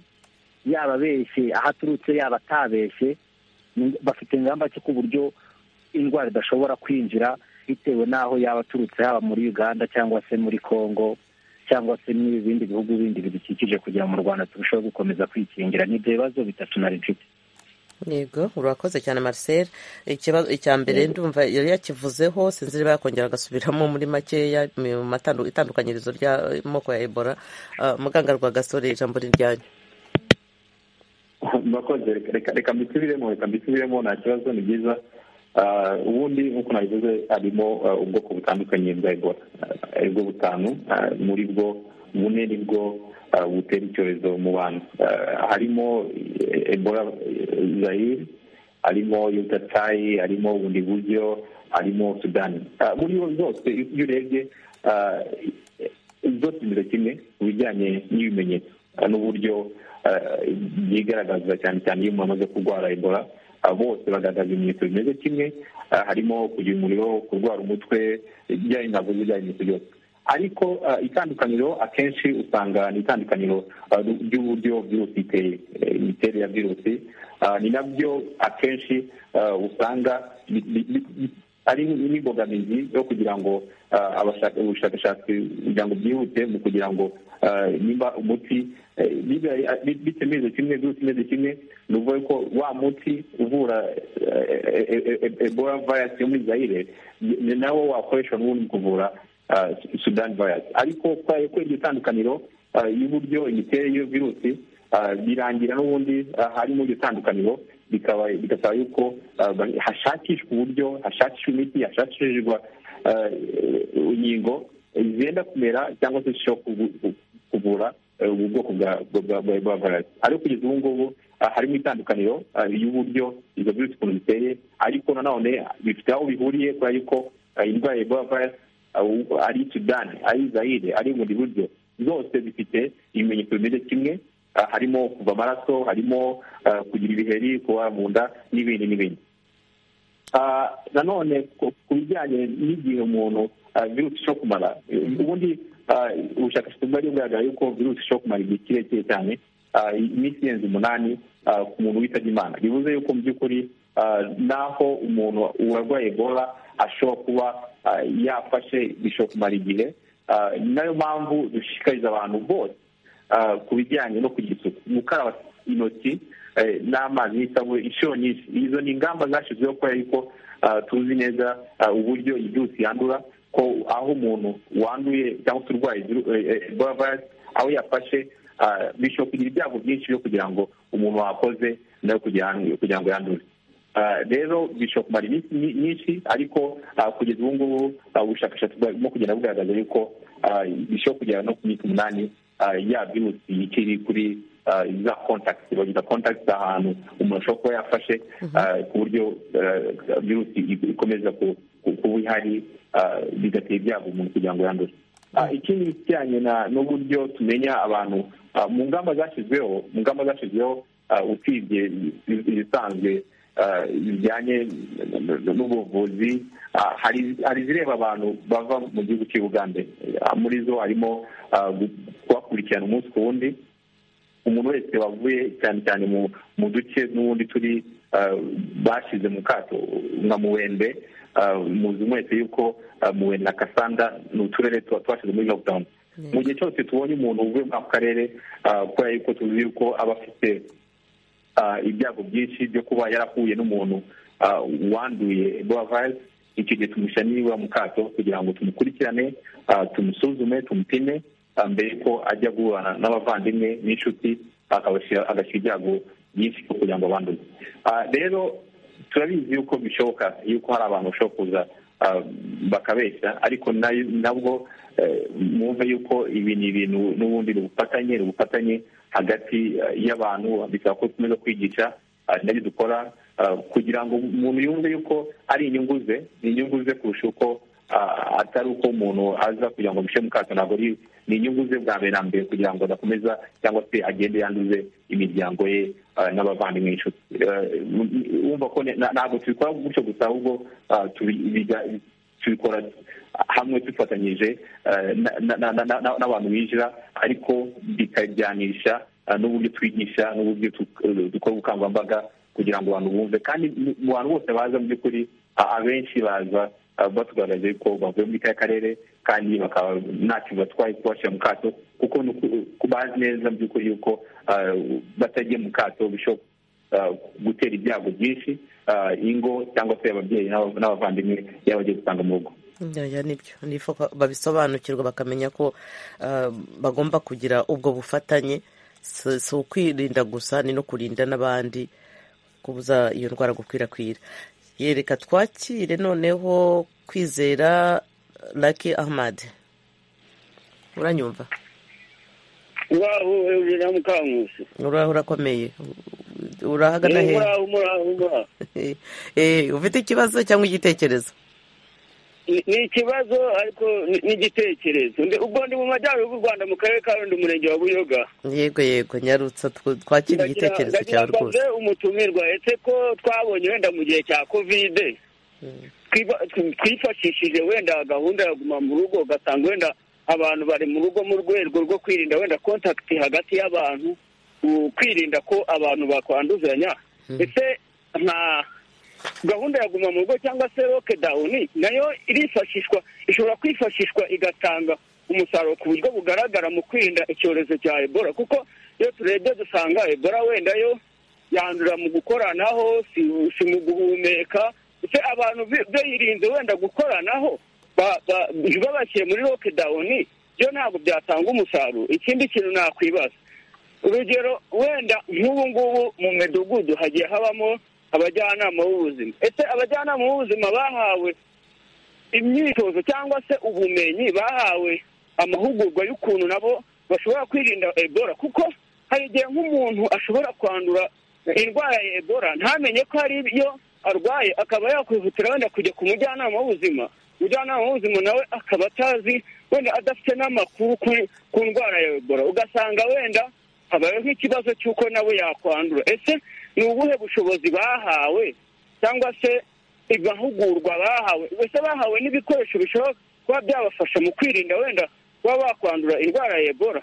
yaba abeshye aho aturutse yaba atabeshye bafite ingamba ki ku buryo indwara idashobora kwinjira bitewe n'aho yaba aturutse haba muri uganda cyangwa se muri congo cyangwa se n'ibindi bihugu bindi bidukikije kugira ngo mu rwanda turusheho gukomeza kwikingira n'ibyo bibazo bitatu nari mfite yego urakoze cyane marcel icya mbere ndumva yari yakivuzeho sinzi niba yakongera agasubiramo muri makeya mu itandukanyirizo ry'amoko ya ebola muganga rwagasore ijambo riryanyu murakoze reka mbisubiremo reka mbisubiremo nta kibazo ni byiza ubundi nk'uko nabivuze harimo ubwoko butandukanye bwa ebola aribwo butanu muri bwo bune nibwo butera icyorezo mu bantu harimo ebola zayiri harimo yutatayi harimo bundi buryo harimo sudani muri zose iyo urebye zose zimeze kimwe ku bijyanye n'ibimenyetso n'uburyo byigaragaza cyane cyane iyo umuntu amaze kurwara ebola bose bagaragaza ibimenyetso bimeze kimwe harimo kugira umuriro kurwara umutwe ibijyanye ntabwo bijyanye ibimenyetso byose ariko itandukaniro akenshi usanga ni itandukaniro ry'uburyo virusi iteye imiterere ya virusi ni nabyo akenshi usanga ari n'imbogamizi yo kugira ngo ubushakashatsi kugira ngo byihute mu kugira ngo nimba umuti bitemeze kimwe virusi imeze kimwe ni ukuvuga ko wa muti uvura ebola vayirasi yo muri zayire nawo wakoreshwa n'ubundi mu kuvura sudani vayirasi ariko kubera iryo tandukaniro y'uburyo imiterere y'iyo virusi birangira n'ubundi harimo iryo tandukaniro bigasaba yuko hashakishwa uburyo hashakishwa imiti hashakishwa inkingo zenda kumera cyangwa se zishobora kuvura ubu bwoko bwa vayirasi ariko kugeza ubu ngubu harimo itandukaniro y'uburyo izo virusi ukuntu ziteye ariko nanone bifite aho bihuriye kubera yuko indwara ya ebola vayirasi ari sudani ari zayire ari bundi buryo zose zifite ibimenyetso bimeze kimwe harimo kuva amaraso harimo kugira ibiheri kuba mu nda n'ibindi n'ibindi nanone ku bijyanye n'igihe umuntu virusi ishobora kumara ubundi ubushakashatsi bwari bugaragara yuko virusi ishobora kumara igihe kirekire cyane iminsi irenze umunani ku muntu witabye imana bivuze yuko mu by'ukuri naho umuntu urarwaye ebola ashobora kuba yafashe bishobora kumara igihe nayo mpamvu dushishikariza abantu bose ku bijyanye no kugira isuku gukaraba intoki n'amazi n'isabune inshuro nyinshi izo ni ingamba zashyizweho kubera yuko tuzi neza uburyo iyi virusi yandura ko aho umuntu wanduye cyangwa se urwaye ebola virus aho yafashe bishobora kugira ibyago byinshi byo kugira ngo umuntu wakoze nawe kugira ngo yandure rero bishobora kumara iminsi myinshi ariko kugeza ubu ngubu ubushakashatsi burimo kugenda bugaragaza yuko bishobora kugera no ku minsi umunani ya virusi ikiri kuri za kontakiti bagita kontakiti ahantu umuntu ashobora kuba yafashe ku buryo virusi ikomeza kuba ihari bigatera ibyago umuntu kugira ngo yandure ikindi kijyanye n'uburyo tumenya abantu mu ngamba zashyizweho mu ngamba zashyizweho usibye izisanzwe bijyanye n'ubuvuzi hari izireba abantu bava mu gihugu cy'i Uganda muri zo harimo kubakurikirana umunsi ku wundi umuntu wese wavuye cyane cyane mu duce n'ubundi turi bashyize mu kato nka muwende muzi mwese yuko muwende na kasanda ni uturere tuba twashyize muri lockdown mu gihe cyose tubonye umuntu uvuye muri ako karere kubera yuko tuzi yuko aba afite ibyago byinshi byo kuba yarahuye n'umuntu wanduye ebola virus icyo gihe tumushyira niba mu kato kugira ngo tumukurikirane tumusuzume tumupime mbere ko ajya guhura n'abavandimwe n'inshuti agashyira ibyago byinshi byo kugira ngo abanduze rero turabizi yuko bishoboka yuko hari abantu bashobora kuza bakabeshya ariko nabwo mwumve yuko ibi ni ibintu n'ubundi ni ubufatanye ni ubufatanye hagati y'abantu bisaba ko dukomeza kwigisha nabyo dukora kugira ngo umuntu yumve yuko ari inyungu ze ni inyungu ze kurusha uko atari uko umuntu aza kugira ngo mu kato ntabwo ni inyungu ze bwa mbere na mbere kugira ngo adakomeza cyangwa se agende yanduze imiryango ye n'abavandimwe inshuti wumva ko ntabwo tubikora gutyo gusa ahubwo tubikora hamwe dufatanyije n'abantu binjira ariko bikajyanisha n'uburyo twigisha n'uburyo dukora ubukangurambaga kugira ngo abantu bumve kandi mu bantu bose baza mu by'ukuri abenshi baza batugaragaje ko bavuye muri ka karere kandi bakaba ntacyo batwaye kubashyira mu kato kuko bazi neza mu by'ukuri yuko batagiye mu kato bishobora gutera ibyago byinshi ingo cyangwa se ababyeyi n'abavandimwe yaba bagiye gutanga mu rugo nibyo nifuza ko babisobanukirwa bakamenya ko bagomba kugira ubwo bufatanye si ukwirinda gusa ni no kurinda n'abandi kubuza iyo ndwara gukwirakwira yereka twakire noneho kwizera laki ahmad uranyumva uraho hejuru ya mukankusi uraho urakomeye urahagana hehe muraho muraho muraho ufite ikibazo cyangwa igitekerezo ni ikibazo ariko n'igitekerezo ubwo ndi mu majyaruguru y'u rwanda mu karere ka rundi umurenge wa buyoga yego yego nyarutsa twakira igitekerezo cyawe rwose umutumirwa ese ko twabonye wenda mu gihe cya kovide twifashishije wenda gahunda ya guma mu rugo ugasanga wenda abantu bari mu rugo mu rwego rwo kwirinda wenda kontakiti hagati y'abantu kwirinda ko abantu bakwanduzanya ese nta gahunda ya guma mu rugo cyangwa se roke dawuni nayo irifashishwa ishobora kwifashishwa igatanga umusaruro ku buryo bugaragara mu kwirinda icyorezo cya ebola kuko iyo turebye dusanga ebola wenda yo yandura mu gukoranaho si mu guhumeka ndetse abantu bayirinze wenda gukoranaho babashyire muri roke dawuni byo ntabwo byatanga umusaruro ikindi kintu nakwibaza urugero wenda nk'ubu ngubu mu midugudu hagiye habamo abajyanama b'ubuzima ese abajyanama b'ubuzima bahawe imyitozo cyangwa se ubumenyi bahawe amahugurwa y'ukuntu nabo bashobora kwirinda ebola kuko hari igihe nk'umuntu ashobora kwandura indwara ya ebola ntamenye ko hari iyo arwaye akaba yakwihutira wenda kujya ku mujyanama w'ubuzima umujyanama w'ubuzima nawe akaba atazi wenda adafite n'amakuru ku ndwara ya ebola ugasanga wenda habayeho nk'ikibazo cy'uko nawe yakwandura ese ni ubuhe bushobozi bahawe cyangwa se amahugurwa bahawe ese bahawe n'ibikoresho bishobora kuba byabafasha mu kwirinda wenda kuba bakwandura indwara ya ebola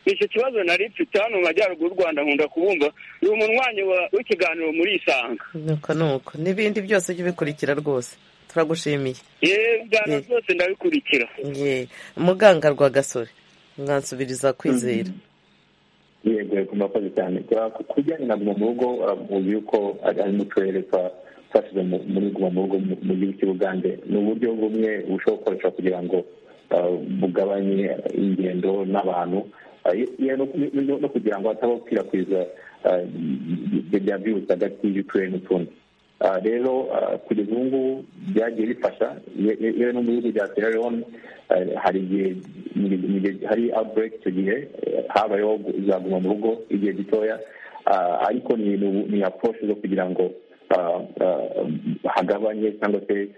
ni icyo kibazo nari mfite hano mu majyaruguru y'u rwanda nkunda kubumva ni umunywanyi w'ikiganiro muri isanga nuko nuko n'ibindi byose ujye ubikurikira rwose turagushimiye yewe ibyo byose ndabikurikira muganga rwagasore mwansubiriza kwizera yego yego murakoze cyane ku bijyanye na guma mu rugo muzi yuko ari mu turere twashyize muri guma mu rugo mu gihugu cy'ubugande ni uburyo bumwe bushobora gukoreshwa kugira ngo bugabanye ingendo n'abantu no kugira ngo hatabaho gukwirakwiza bya virusi hagati y'uturere n'utundi rero kugeza ubu ngubu byagiye bifasha yewe no mu bihugu bya sierra leone hari igihe hari outbreak icyo gihe habayeho zaguma mu rugo igihe gitoya ariko ni approach zo kugira ngo hagabanye cyangwa se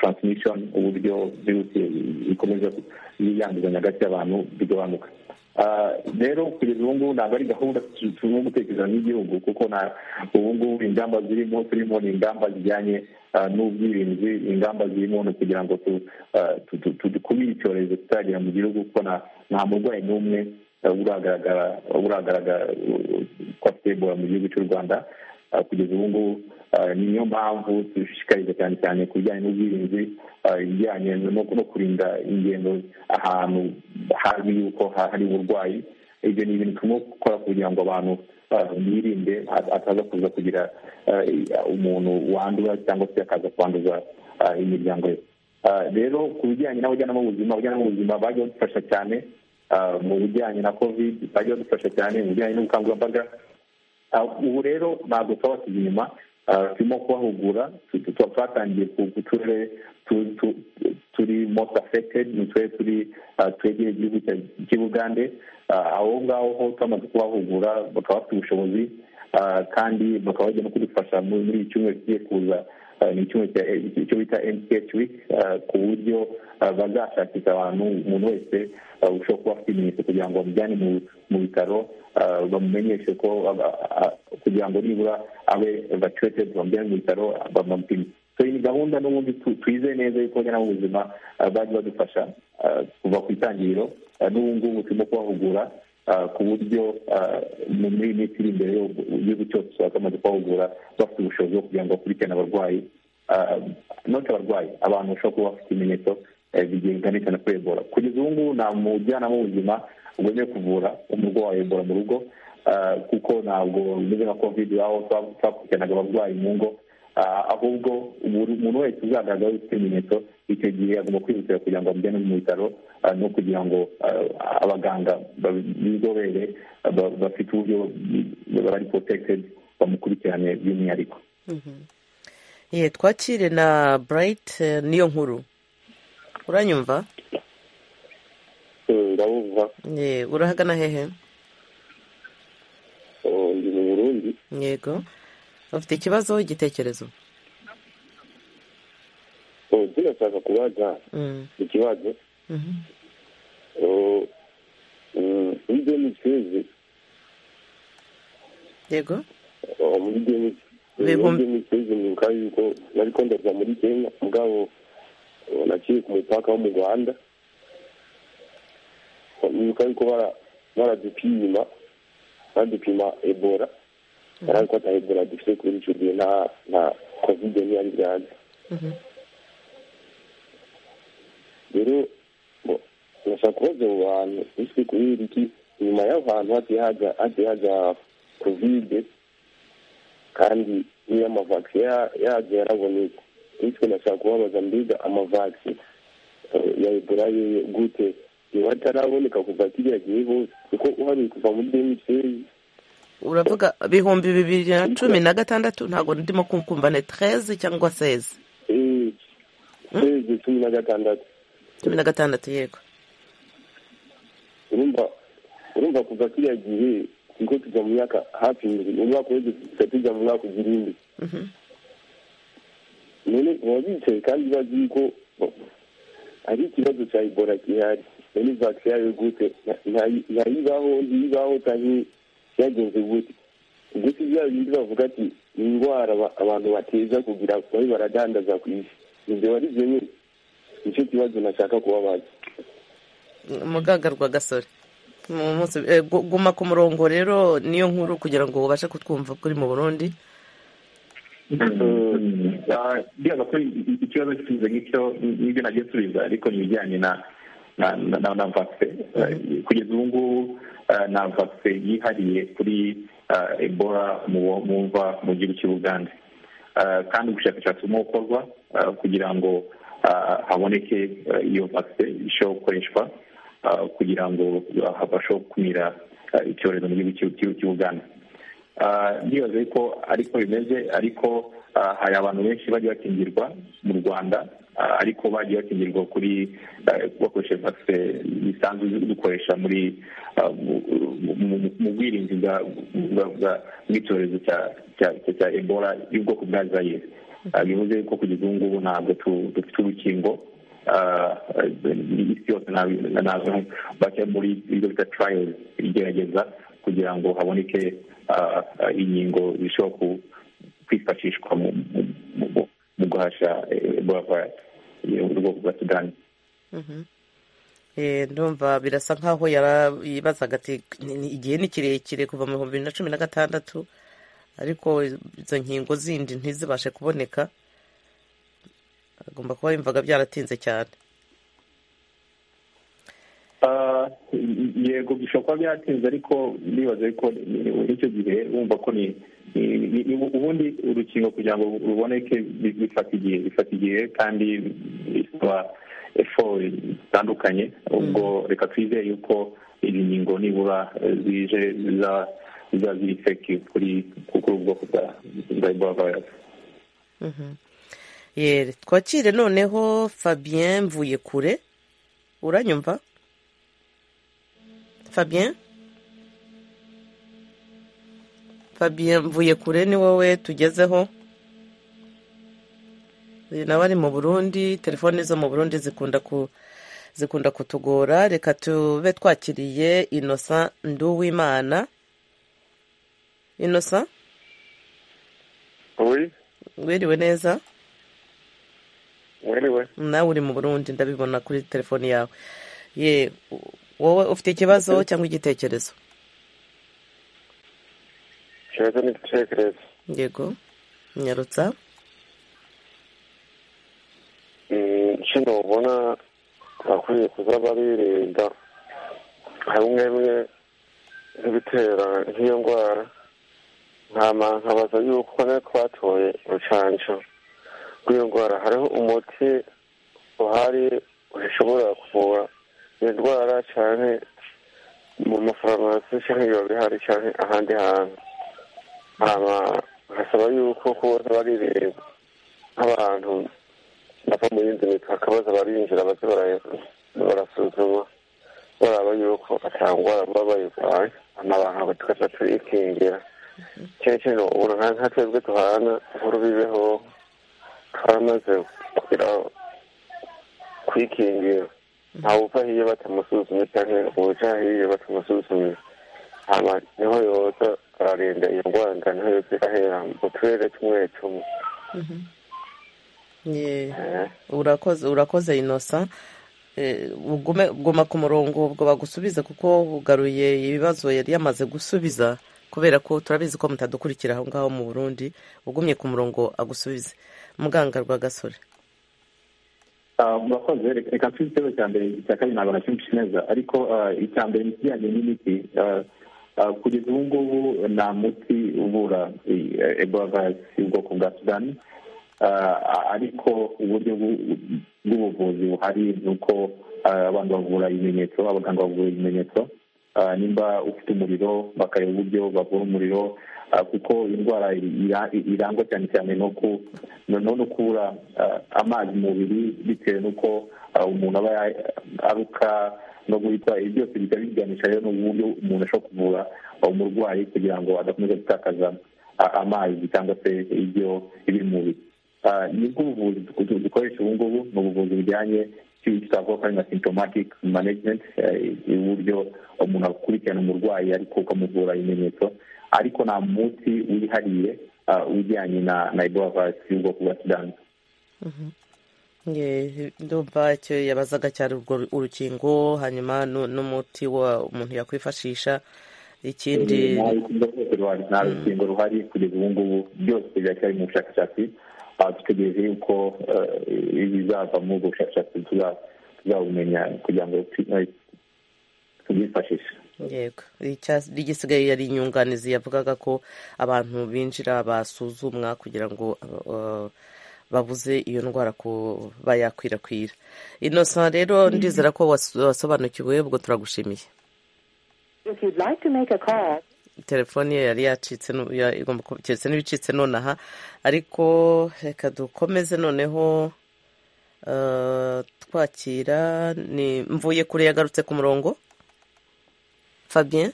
transmission uburyo virusi ikomeza yanduzanya hagati y'abantu bigabanuka rero kugeza ubu ngubu ntabwo ari gahunda tugomba gutekereza n'igihugu kuko ubu ngubu ingamba zirimo turimo ni ingamba zijyanye n'ubwirinzi ingamba zirimo ni kugira ngo dukumire icyorezo kitagera mu gihugu kuko nta murwayi n'umwe uragaragara uragaragara kwa ebola mu gihugu cy'u rwanda kugeza ubu ngubu niyo mpamvu dushishikariza cyane cyane ku bijyanye n'ubwirinzi ibijyanye no kurinda ingendo ahantu hazwi yuko hari uburwayi ibyo ni ibintu turimo gukora kugira ngo abantu birinde ataza kuza kugira umuntu wandura cyangwa se akaza kwanduza imiryango ye rero ku bijyanye n'abajyanama b'ubuzima abajyanama b'ubuzima bagiye badufasha cyane mu bijyanye na covid bagiye badufasha cyane mu bijyanye n'ubukangurambaga ubu rero ntabwo twaba tuzi inyuma turimo kubahugura twatangiye ku turere turi most affected ni twe turi twegereye igihugu cy'ubugande aho ngaho ho twamaze kubahugura bakaba bafite ubushobozi kandi bakaba bajya no kudufasha muri iki cyumweru kigiye kuza ni icyo bita mch week ku buryo bazashakisha abantu umuntu wese ushobora kuba afite ibimenyetso kugira ngo bamujyane mu bitaro bamumenyeshe ko kugira ngo nibura abe bacuretedi bamujyane mu bitaro bamupime ni gahunda n'ubundi twizeye neza yuko abajyanama b'ubuzima bajya badufasha kuva ku itangiriro n'ubu ngubu turimo kubahugura ku buryo muri iyi minsi iri imbere igihugu cyose usanga bamaze kubahugura bafite ubushobozi bwo kugira ngo bakurikirane abarwayi noti abarwayi abantu bashobora kuba bafite ibimenyetso bigiye biganisha na kuri ebola kugeza ubu ngubu nta mujyanama w'ubuzima wemewe kuvura umurwayi wa ebola mu rugo kuko ntabwo bimeze nka kovide aho twakurikiranaga abarwayi mu ngo ahubwo umuntu wese uzagaragara ufite ibimenyetso icyo gihe agomba kwihutira kugira ngo bamujyane mu bitaro no kugira ngo abaganga b'inzobere bafite uburyo bari porotekitedi bamukurikirane by'umwihariko twakire na burayiti niyo nkuru uranyumva ndabumva urahagana hehe ndi mu burundi yego bafite ikibazo igitekerezo tunashaka kubaza ikibazo muri demisezi yego muri demisezi nibuka yuko nari ko ndajya muri kenya mugabo naciye ku mupaka wo mu rwanda nibuka yuko baradupima baradupima ebora yari ko atahebura dufite kuri icyo gihe nta nta kovide ntiyari bwaze rero urashaka kubaza abo bantu ese kubera iki inyuma y'aho hantu hagiye hajya hagiye hajya kovide kandi n'iyo amavakisi yagiye yaraboneka bityo nashaka kubabaza mbega amavakisi ya ebola ye gute niba ataraboneka kuva kiriya gihe hose kuko uharuye kuva muri demisezi uravuga ibihumbi bibiri na cumi na gatandatu ntabwo ndimo kumva ni tereze cyangwa seze seze cumi na gatandatu cumi na gatandatu yego urumva urumva kuva kiriya gihe niko tujya mu myaka hafi ibiri umwaka wese tujya tujya mu mwaka ugira indi none baba bicaye kandi bazi yuko hari ikibazo cya ibora gihari none vakisi yayo gute ntayibaho ntiyibaho cyangwa byagenze gute ndetse bya bindi bavuga ati ni indwara abantu bateza kugira babe baradandaza ku isi ibyo wari zimwe nicyo kibazo nashaka kubabaza umuganga rwa gasore guma ku murongo rero niyo nkuru kugira ngo ubashe kutwumva kuri mu burundi byaga ko ikibazo kiza nk'icyo nibyo nagiye subiza ariko ni ibijyanye na na vakisi kugeza ubu ngubu nta vakisi yihariye kuri ebola mumva mu gihugu cy'ubugande kandi ubushakashatsi burimo gukorwa kugira ngo haboneke iyo vakisi ishobora gukoreshwa kugira ngo bashobore gukumira icyorezo mu gihugu cy'ubugande ndibaza yuko ariko bimeze ariko hari abantu benshi bagiye bakingirwa mu rwanda ariko bagiye bakingirwa kuri bakoresheje vakisi zisanzwe dukoresha muri mu bwirinzi bw'icyorezo cya ebola y'ubwoko bwa zayire bivuze ko kugeza ubu ngubu ntabwo dufite urukingo isi yose ntabwo bajya muri ibyo bita tarayizi igerageza kugira ngo haboneke inkingo zishobora kwifashishwa mu guhashya ebola vayirasi mu bwoko bwa sudani ndumva birasa nkaho yibazaga ati igihe ni kirekire kuva mu bihumbi bibiri na cumi na gatandatu ariko izo nkingo zindi ntizibashe kuboneka agomba kuba yumvaga byaratinze cyane yego bishobora kuba byaratinze ariko ndibaza ko n'icyo gihe wumva ko ni ubundi urukingo kugira ngo ruboneke bifata igihe bifata igihe kandi bisaba efori zitandukanye ubwo reka twizeye yuko izi nkingo nibura zije ziba ziri feki kuri ubwoko bwa ebola vayirasi yere twakire noneho fabien mvuye kure uranyumva fabien fabien mvuye kure ni wowe tugezeho uyu nawe ari mu burundi telefoni zo mu burundi zikunda ku zikunda kutugora reka tube twakiriye inosa nduwimana inosa Oui. wiriwe neza Wiriwe. nawe uri mu burundi ndabibona kuri telefoni yawe ye wowe ufite ikibazo cyangwa igitekerezo Ikibazo ni igitekerezo. yego nyarutsa Mm, kino ubona bakwiye kuza baririnda hamwe bimwe nk'ibitera nk'iyo ndwara ntama nkabaza yuko ne twatoye urucanco rw'iyo ndwara hariho umuti uhari ushobora kuvura iyo ndwara canke mu mafarumasi canke biba bihari canke ahandi hantu hama nkasaba yuko kuza baririnda nk'abantu bava mu yindi mipaka baza barinjira baze bara- barasuzuma baraba yuko atangwara baba bayirwaye amabanga tukaza turikingira cyane cyane ubu nka nka twebwe duhana inkuru bibeho twaramaze kugira kwikingira ntawe uva hiyo batamusuzumye cyane uja hiyo batamusuzumye hama niho yoza ararinda iyo ngwanda niho yoza irahera mu turere tumwe tumwe ye urakoze urakoze inosa Eh, ugume guma ku murongo ubwo bagusubize kuko ugaruye ibibazo yari yamaze gusubiza kubera ko turabizi ko mutadukurikira aho ngaho mu burundi ugumye ku murongo agusubize muganga rwagasore Ah, murakoze reka mfite igitego cya mbere icya kabiri ntabwo nacyumvise neza ariko ah, icya mbere ni ikijyanye n'imiti Ah, ah, kugeza ubu ngubu nta muti uvura eh, ebola virus y'ubwoko bwa sudani Ah, ariko uburyo bw'u- bw'ubuvuzi buhari ni uko ah, abantu bavura ibimenyetso abaganga bavura ibimenyetso Ah, nimba ufite umuriro bakareba uburyo bavura umuriro Ah, kuko indwara ira- irangwa cyane cyane no ku noneho no kubura ah, amazi mu mubiri bitewe n'uko ah, umuntu aba ya- aruka no guhita ibi byose bikaba biganisha rero n'uburyo umuntu ashobora kuvura umurwayi kugira ngo adakomeza gutakaza a- amazi cyangwa se ibyo ibiri mu mubiri Ah, nibwo ubuvuzi du- du- dukoresha ubu ngubu ni ubuvuzi bujyanye n'icyo twavuga ko ari nka symptomatic management eh, uburyo umuntu akurikirana umurwayi ariko ukamuvura ibimenyetso ariko nta munsi wihariye ah, ujyanye na na ebola virus y'ubwoko bwa sudani Ye, ndumva icyo yabazaga cyari urwo ru- urukingo hanyuma nu- n'umuti wa umuntu yakwifashisha ikindi nta rukingo rwose ruhari nta rukingo ruhari kugeza ubu ngubu byose biracyari mu bushakashatsi Ah, dutegereje yuko eh, ibizava muri ubwo bushakashatsi tuza- tuzabumenya kugira ngo tu- eh, tubyifashishe yego Icya- igisigaye yari inyunganizi yavugaga ko abantu binjira basuzumwa kugira ngo uh, babuze iyo ndwara kuba yakwirakwira inosa rero ndizera ko was- wasobanukiwe ubwo turagushimiye If you'd like to make a call, telefoni ye yari yacitse nu- ya- igomba kuba- keretse n'ibicitse nonaha ariko reka dukomeze noneho eh, twakira ni mvuye kure yagarutse ku murongo fabien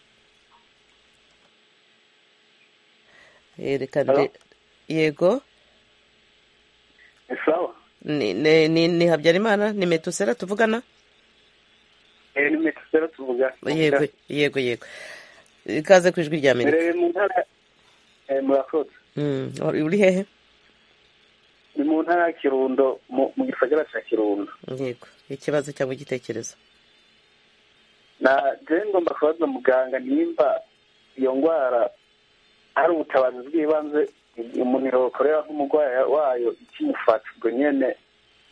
Eh, reka nde yego ni sawa ni ni- ni- ni habyarimana ni metusera tuvugana Eh, ni metero zero tuvuga yego yego yego ikaze ku ijwi rya amerika Mbereye mu ntara eh, murakoze Mm, uri hehe ni mu ntara ya kirundo mu mu gisagara cya kirundo yego ikibazo cyangwa igitekerezo na jewe ngomba kubaza muganga nimba iyo ndwara hari ubutabazi bw'ibanze umuntu yokorera nk'umurwayi wayo ikimufata ubwo nyene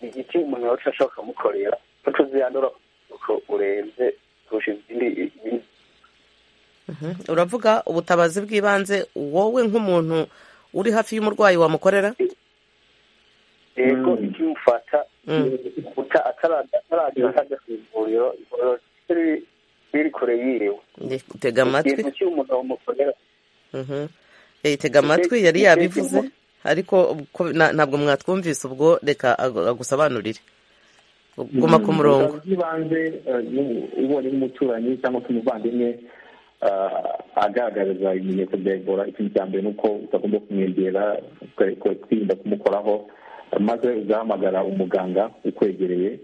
ni iki umuntu yoca ashobora kumukorera ko tuziyandura uko urebye kurusha izindi izindi- Mhm. uravuga ubutabazi bw'ibanze wowe nk'umuntu uri hafi y'umurwayi wamukorera yego ikimufata uta- ataraza ataragira atajya ku ivuriro ivuriro riri riri kure yiriwe Nge- tega amatwi ikintu cy'umuntu bamukorera Mhm. Eh, tega amatwi yari yabivuze ariko ko- na- ntabwo mwatwumvise ubwo reka ag- agusobanurire guma ku murongo bw'ibanze ubonye nk'umuturanyi cyangwa se umuvandimwe agaragariza ibimenyetso bya ebola ikintu cya mbere ni uko utagomba kumwegera twirinda kumukoraho maze ugahamagara umuganga ukwegereye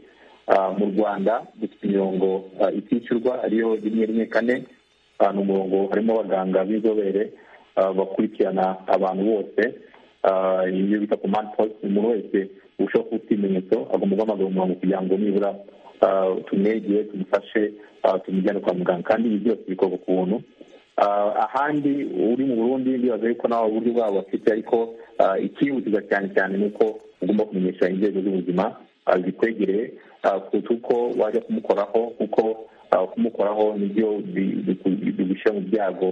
Ah, mu rwanda dufite imirongo ah, itishyurwa ariyo rimwe rimwe kane Ah, ni umurongo harimo abaganga b'inzobere ah, bakurikirana abantu bose Ah, iyo bita ku manpost umuntu wese ushobora kuba ufite ibimenyetso agomba guhamagara umurongo kugira ngo nibura ah, tumwegere tumufashe ah, tumujyane kwa muganga kandi ibi byose bikorwa ku buntu Ah, ahandi uri mu burundi ndibaza yuko nawe uburyo bwabo bafite ariko ah, ikihutirwa cyane cyane ni uko ugomba kumenyesha inzego z'ubuzima ah, zikwegereye ah, kuruta uko wajya kumukoraho kuko ah, kumukoraho nibyo bi- biku- bigushyira mu byago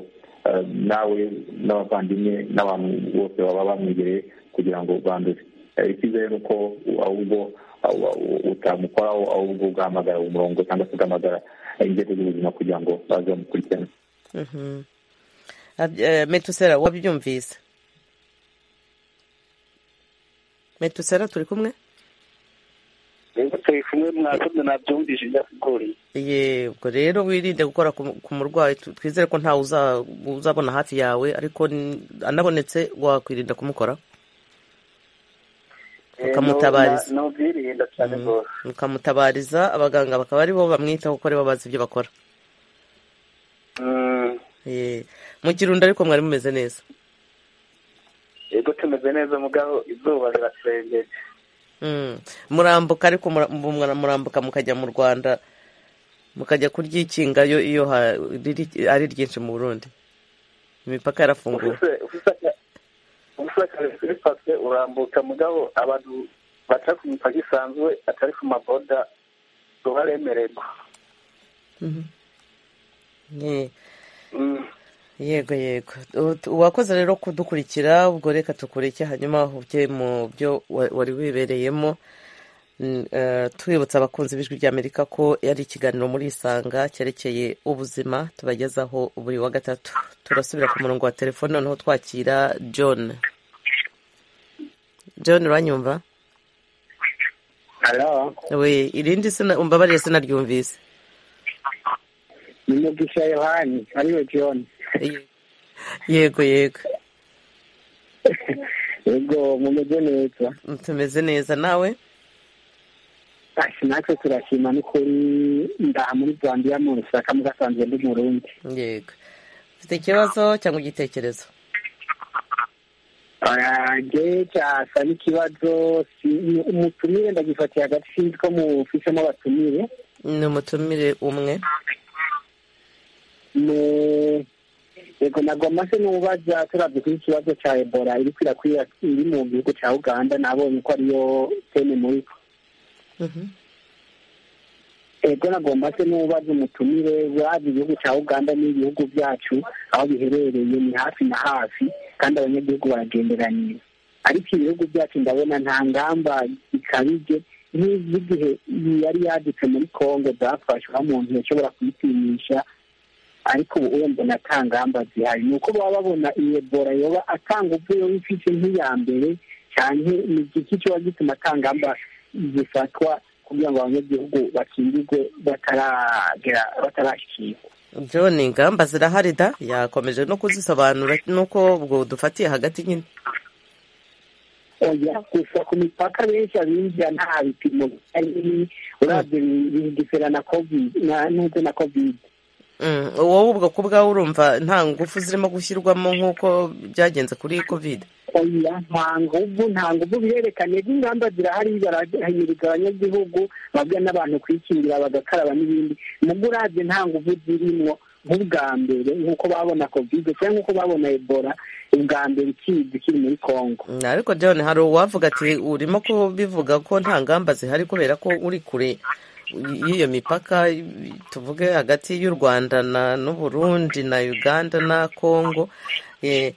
ah, nawe n'abavandimwe n'abantu bose baba bamwegereye kugira ngo bandure Eh, icyizere ni uko ahubwo ah, utamukoraho ahubwo ugahamagara umurongo cyangwa se ugahamagara inzego z'ubuzima kugira ngo baze bamukurikirane Mhm. Ab- eh, metusera wabyumvise metusera turi kumwe rero turi kumwe mwakoze nabyumvise byakugoriye Ye, ubwo rero wirinde gukora ku ku murwayi tu- twizere ko ntawe uza- uzabona hafi yawe ariko n- anabonetse wakwirinda kumukora Ukamutabariza. Eh, no- na- nubyirinda cyane rwose ukamutabariza abaganga bakaba ari bo bamwitaho kuko aribo bazi ibyo bakora Mm, Ye. mu kirundo ariko mwari mumeze neza yego tumeze neza mugabo izuba rirasengeye Mm. murambuka ariko mura- mu- mura- murambuka mukajya mu rwanda mukajya kuryikinga yo iyo ha- riri- ari ryinshi mu burundi imipaka yarafunguwe ufise ufise aka- ufise akazi kuri pase urambuka mugabo abantu baca ku mipaka isanzwe atari ku maboda tubaremererwa Mhm. Ye. Mm. yego yego U- tu- wakoze rero kudukurikira ubwo reka tukureke hanyuma uge mu byo wa- wari wibereyemo N- eh, twibutsa abakunzi b'ijwi ry'amerika ko yari ikiganiro muri isanga cyerekeye ubuzima tubagezaho buri wa gatatu turasubira ku murongo wa telefone noneho twakira john john uranyumva Hello. we irindi sina umbabarire sinaryumvise ni mugisha yohani ariwe john yego yego yego mumeze neza tumeze neza nawe Ati natwe turashima n'ukuri ndaha muri zanziya mu rusaka mugasanzwe ndi mu rundi yego ufite ikibazo cyangwa igitekerezo jewe cyasa n'ikibazo si- ni umutumire ndagifatiye hagati sinzi ko mufisemo abatumire ni umutumire umwe Ne- yego nagomba se n'ubaza turabye kuri ikibazo cya ebola iri kwirakwira iri mu gihugu cya uganda nabonye ko ariyo teme muri ko ego nagomba se n'ubaza umutumire wazi igihugu cya uganda n'ibihugu byacu aho biherereye ni hafi na hafi kandi abanyagihugu baragenderaniye ariko ibihugu byacu ndabona nta ngamba ikabije nk'iz'igihe yari yaditse muri kongo zafashwe aho umuntu yashobora kuyitinyisha ariko ubu urumva na nta ngamba zihari ni uko baba babona iyi ebola yoba atanga uvuyo w'ifite nk'iya mbere cyane ni igiki kiba gituma ata ngamba zifatwa kugira ngo abanyagihugu bakingirwe bataragera batarashyikirwa john ingamba zirahari da yakomeje no kuzisobanura nuko ubwo dufatiye hagati nyine oya gusa ku mipaka benshi abinjira nta bipimo bihari urabye bigisera na covid na- n'ubwo na covid Mm, wowe ubwo ku bwawe urumva nta ngufu zirimo gushyirwamo nk'uko byagenze kuri covid oya nta nguvu nta nguvu birerekanye n'ingamba zirahari barahimiriza abanyagihugu babwira n'abantu kwikingira bagakaraba n'ibindi nubwo uravye nta nguvu zirimwo nk'ubwa mbere nk'uko babona kovide cyangwa nk'uko babona ebola ubwa mbere ikizi kiri muri kongo Mm, ariko john hari uwavuga ati urimo kubivuga ko nta ngamba zihari kubera ko uri kure y'iyo mipaka tuvuge hagati y'u rwanda na n'uburundi na uganda na congo eh,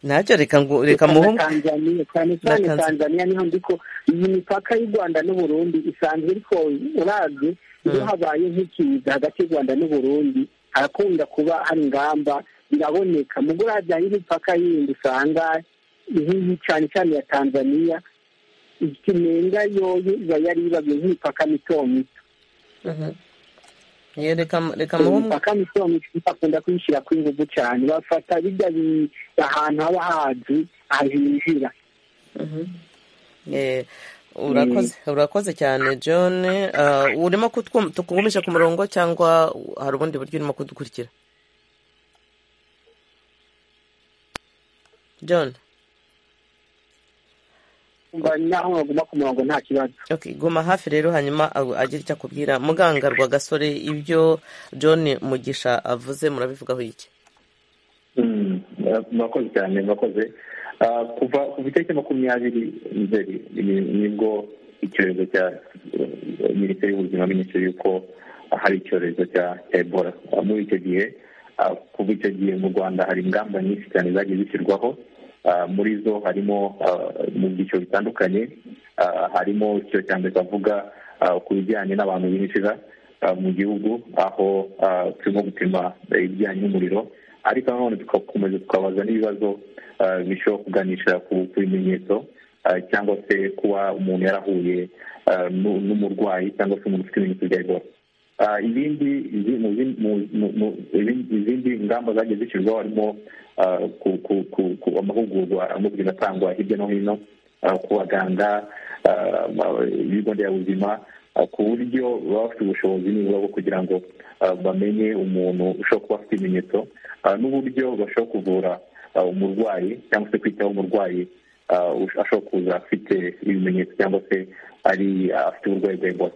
ntacyo reka ngo reka Na muhungu tanzaniya cyane cyane Tanzania. tanzaniya niho ndiko iyi mipaka y'u rwanda n'uburundi isanzwe ariko uravye iyo habaye nk'ikiza hagati y'u rwanda n'uburundi harakunda kuba hari ingamba biraboneka mu guradya y'imipaka yindi usanga nk'iyi cyane cyane ya tanzaniya ikinenga yoyo iba yari ibagiye nk'imipaka mito mito reka muhungu imipaka mito mito bakunda kuyishyira ku nguvu cyane bafata bijya bi- ahantu haba hazi ahijira Eh, urakoze urakoze cyane john Ah, urimo kutwum- tukugumisha ku murongo cyangwa hari ubundi buryo urimo kudukurikira john naho waguma ku murongo nta kibazo Okay, guma hafi rero hanyuma agu- agira icyo akubwira muganga rwagasore ibyo john mugisha avuze murabivugaho iki Mm, eh, murakoze cyane murakoze Ah, kuva kuva itariki makumyabiri nzeri ni- nibwo icyorezo cya eh, minisiteri y'ubuzima minisiteri y'uko hari icyorezo cya cya ebola Ah, muri icyo gihe ah, kuva icyo gihe mu rwanda hari ingamba nyinshi cyane zagiye zishyirwaho Ah, muri zo harimo ah, mu byiciro bitandukanye Ah, harimo icyo cya mbere twavuga ah, ku bijyanye n'abantu binjira ah, mu gihugu aho ah, turimo gupima eh, ibijyanye n'umuriro ariko nanone tugakomeza tukabaza n'ibibazo ah, bishobora kuganisha ku ku bimenyetso ah, cyangwa se kuba umuntu yarahuye ah, n'u- n'umurwayi cyangwa se umuntu ufite ibimenyetso bya ebola Ah, ibindi izi- mu zin- mu- mu- mu- ibindi- izindi ngamba zagiye zishyirwaho harimo ah, ku- ku- ku- ku- amahugurwa arimo kugenda atangwa hirya no hino ah, ku baganga ah, ma- ibigo nderabuzima ah, ku buryo baba bafite ubushobozi nibura bwo kugira ngo ah, bamenye umuntu ushobora kuba afite ibimenyetso ah, n'uburyo bashobora kuvura ah, umurwayi cyangwa se kwitaho umurwayi ah, ush- ashobora kuza afite ibimenyetso cyangwa se ari ah, afite uburwayi bwa ebola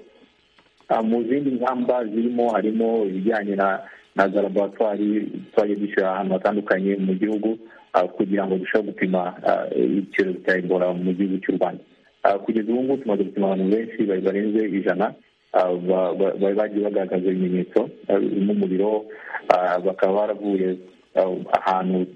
Ah, mu zindi ngamba zirimo harimo ibijyanye na na za laboratwari twagiye dushyira ahantu hatandukanye mu gihugu ah, kugira ngo dushobore gupima ah, icyorezo cya ebola mu gihugu cy'u rwanda Ah, kugeza ubu ngubu tumaze gupima abantu benshi bari barenze ijana ah, ba- ba- bari bagiye bagaragaza ibimenyetso ah, n'umuriro ah, bakaba baravuye ah, ahantu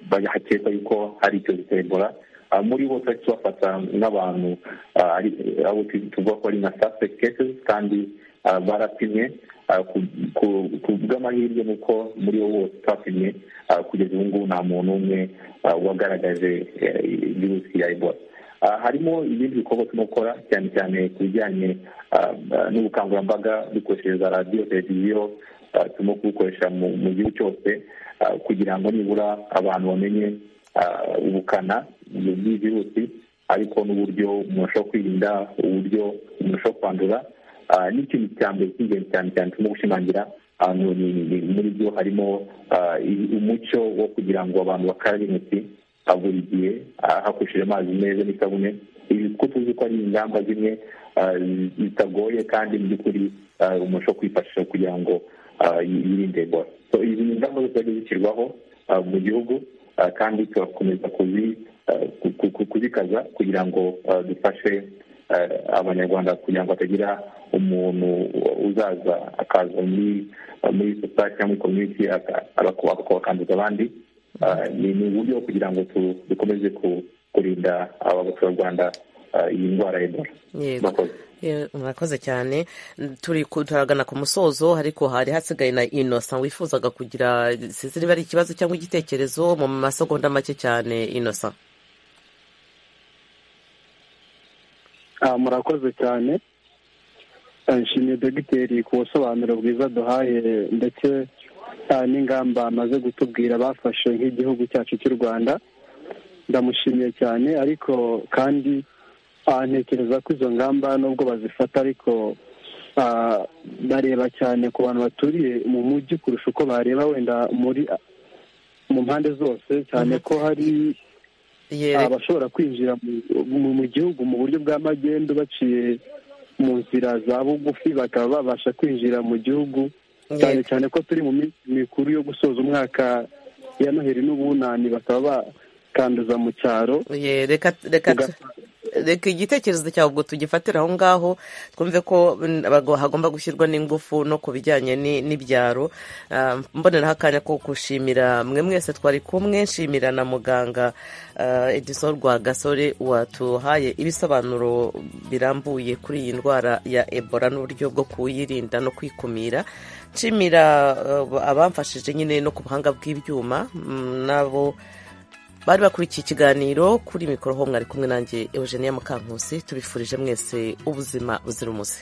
ba- hakekwa yuko hari icyorezo cya ebola Ah, muri bo twari tubafata nk'abantu ah, ari- abo tu- tuvuga ko ari nka suspect cases kandi ah, barapimye ah, ku- ku- ku bw'amahirwe ni uko muri bo bose twapimye ah, kugeza ubu ngubu nta muntu umwe ah, wagaragaje eh, virusi ya ebola Ah, harimo ibindi bikorwa turimo gukora cyane cyane ku bijyanye ah, ah, n'ubukangurambaga dukoresheje za radiyo televiziyo ah, turimo kubukoresha mu mu gihugu cyose ah, kugira ngo nibura abantu bamenye ah, ubukana bw'iyi virusi ariko n'uburyo umuntu ashobora kwirinda uburyo umuntu ashobora kwandura Ah, n'ikintu cya mbere cy'ingenzi cyane cyane turimo gushimangira ahantu ni- ni- muri byo harimo ah, i- umuco wo kugira ngo abantu bakarabe intoki ah, buri gihe ah, hakoresheje amazi meza n'isabune ibi kuko tuzi ko ari ingamba zimwe ah, zitagoye kandi mu by'ukuri ah, umuntu ashobora kwifashisha kugira ngo ah, yi- yirinde ebola So, izi ni ingamba zose zagiye zishyirwaho ah, mu gihugu ah, kandi turakomeza kuzi- ah, ku- ku- ku- kuzikaza kugira ngo ah, dufashe eh, abanyarwanda kugira ngo hatagira umuntu uzaza akaza muri muri society cyangwa muri community aka- agakuba- akabakanduza abandi Eh, ni ni uburyo bwo kugira ngo tu- dukomeze ku- kurinda aba baturarwanda eh, iyi ndwara ya ebola Yego. murakoze Ye- murakoze cyane turi ku- turagana ku musozo ariko hari hasigaye na inosa wifuzaga kugira sinzi niba ari ikibazo cyangwa igitekerezo mu masegonda make cyane inosa Ah, murakoze cyane Ah, nshimiye dogiteri ku busobanuro bwiza duhaye ndetse ah, n'ingamba amaze gutubwira bafashe nk'igihugu cyacu cy'u rwanda ndamushimiye cyane ariko kandi ah, ntekereza ko izo ngamba nubwo bazifata ariko ah, bareba cyane ku bantu baturiye mu mujyi kurusha uko bareba wenda muri mu mpande zose cyane ko hari abashobora kwinjira mu- mu- mu gihugu mu buryo bwa magendu baciye mu nzira za bugufi bakaba babasha kwinjira mu gihugu cyane cyane ko turi mu minsi mikuru yo gusoza umwaka ya noheri n'ubunani bakaba bakanduza mu cyaro Ye, reka reka tu- reka igitekerezo cyawe ubwo tugifatire aho ngaho twumve ko mm, bago- hagomba gushyirwa n'ingufu no ku bijyanye ni- n'ibyaro Ah, mboneraho akanya ko gushimira mwe mwese twari kumwe nshimira na muganga ah, edison rwagasore watuhaye ibisobanuro birambuye kuri iyi ndwara ya ebola n'uburyo bwo kuyirinda no kwikumira nshimira ah, abamfashije nyine no ku buhanga bw'ibyuma mm, nabo bari bakurikiye ikiganiro kuri mikoro ho mwari kumwe nanjye eugenia mukankusi tubifurije mwese ubuzima buzira umuze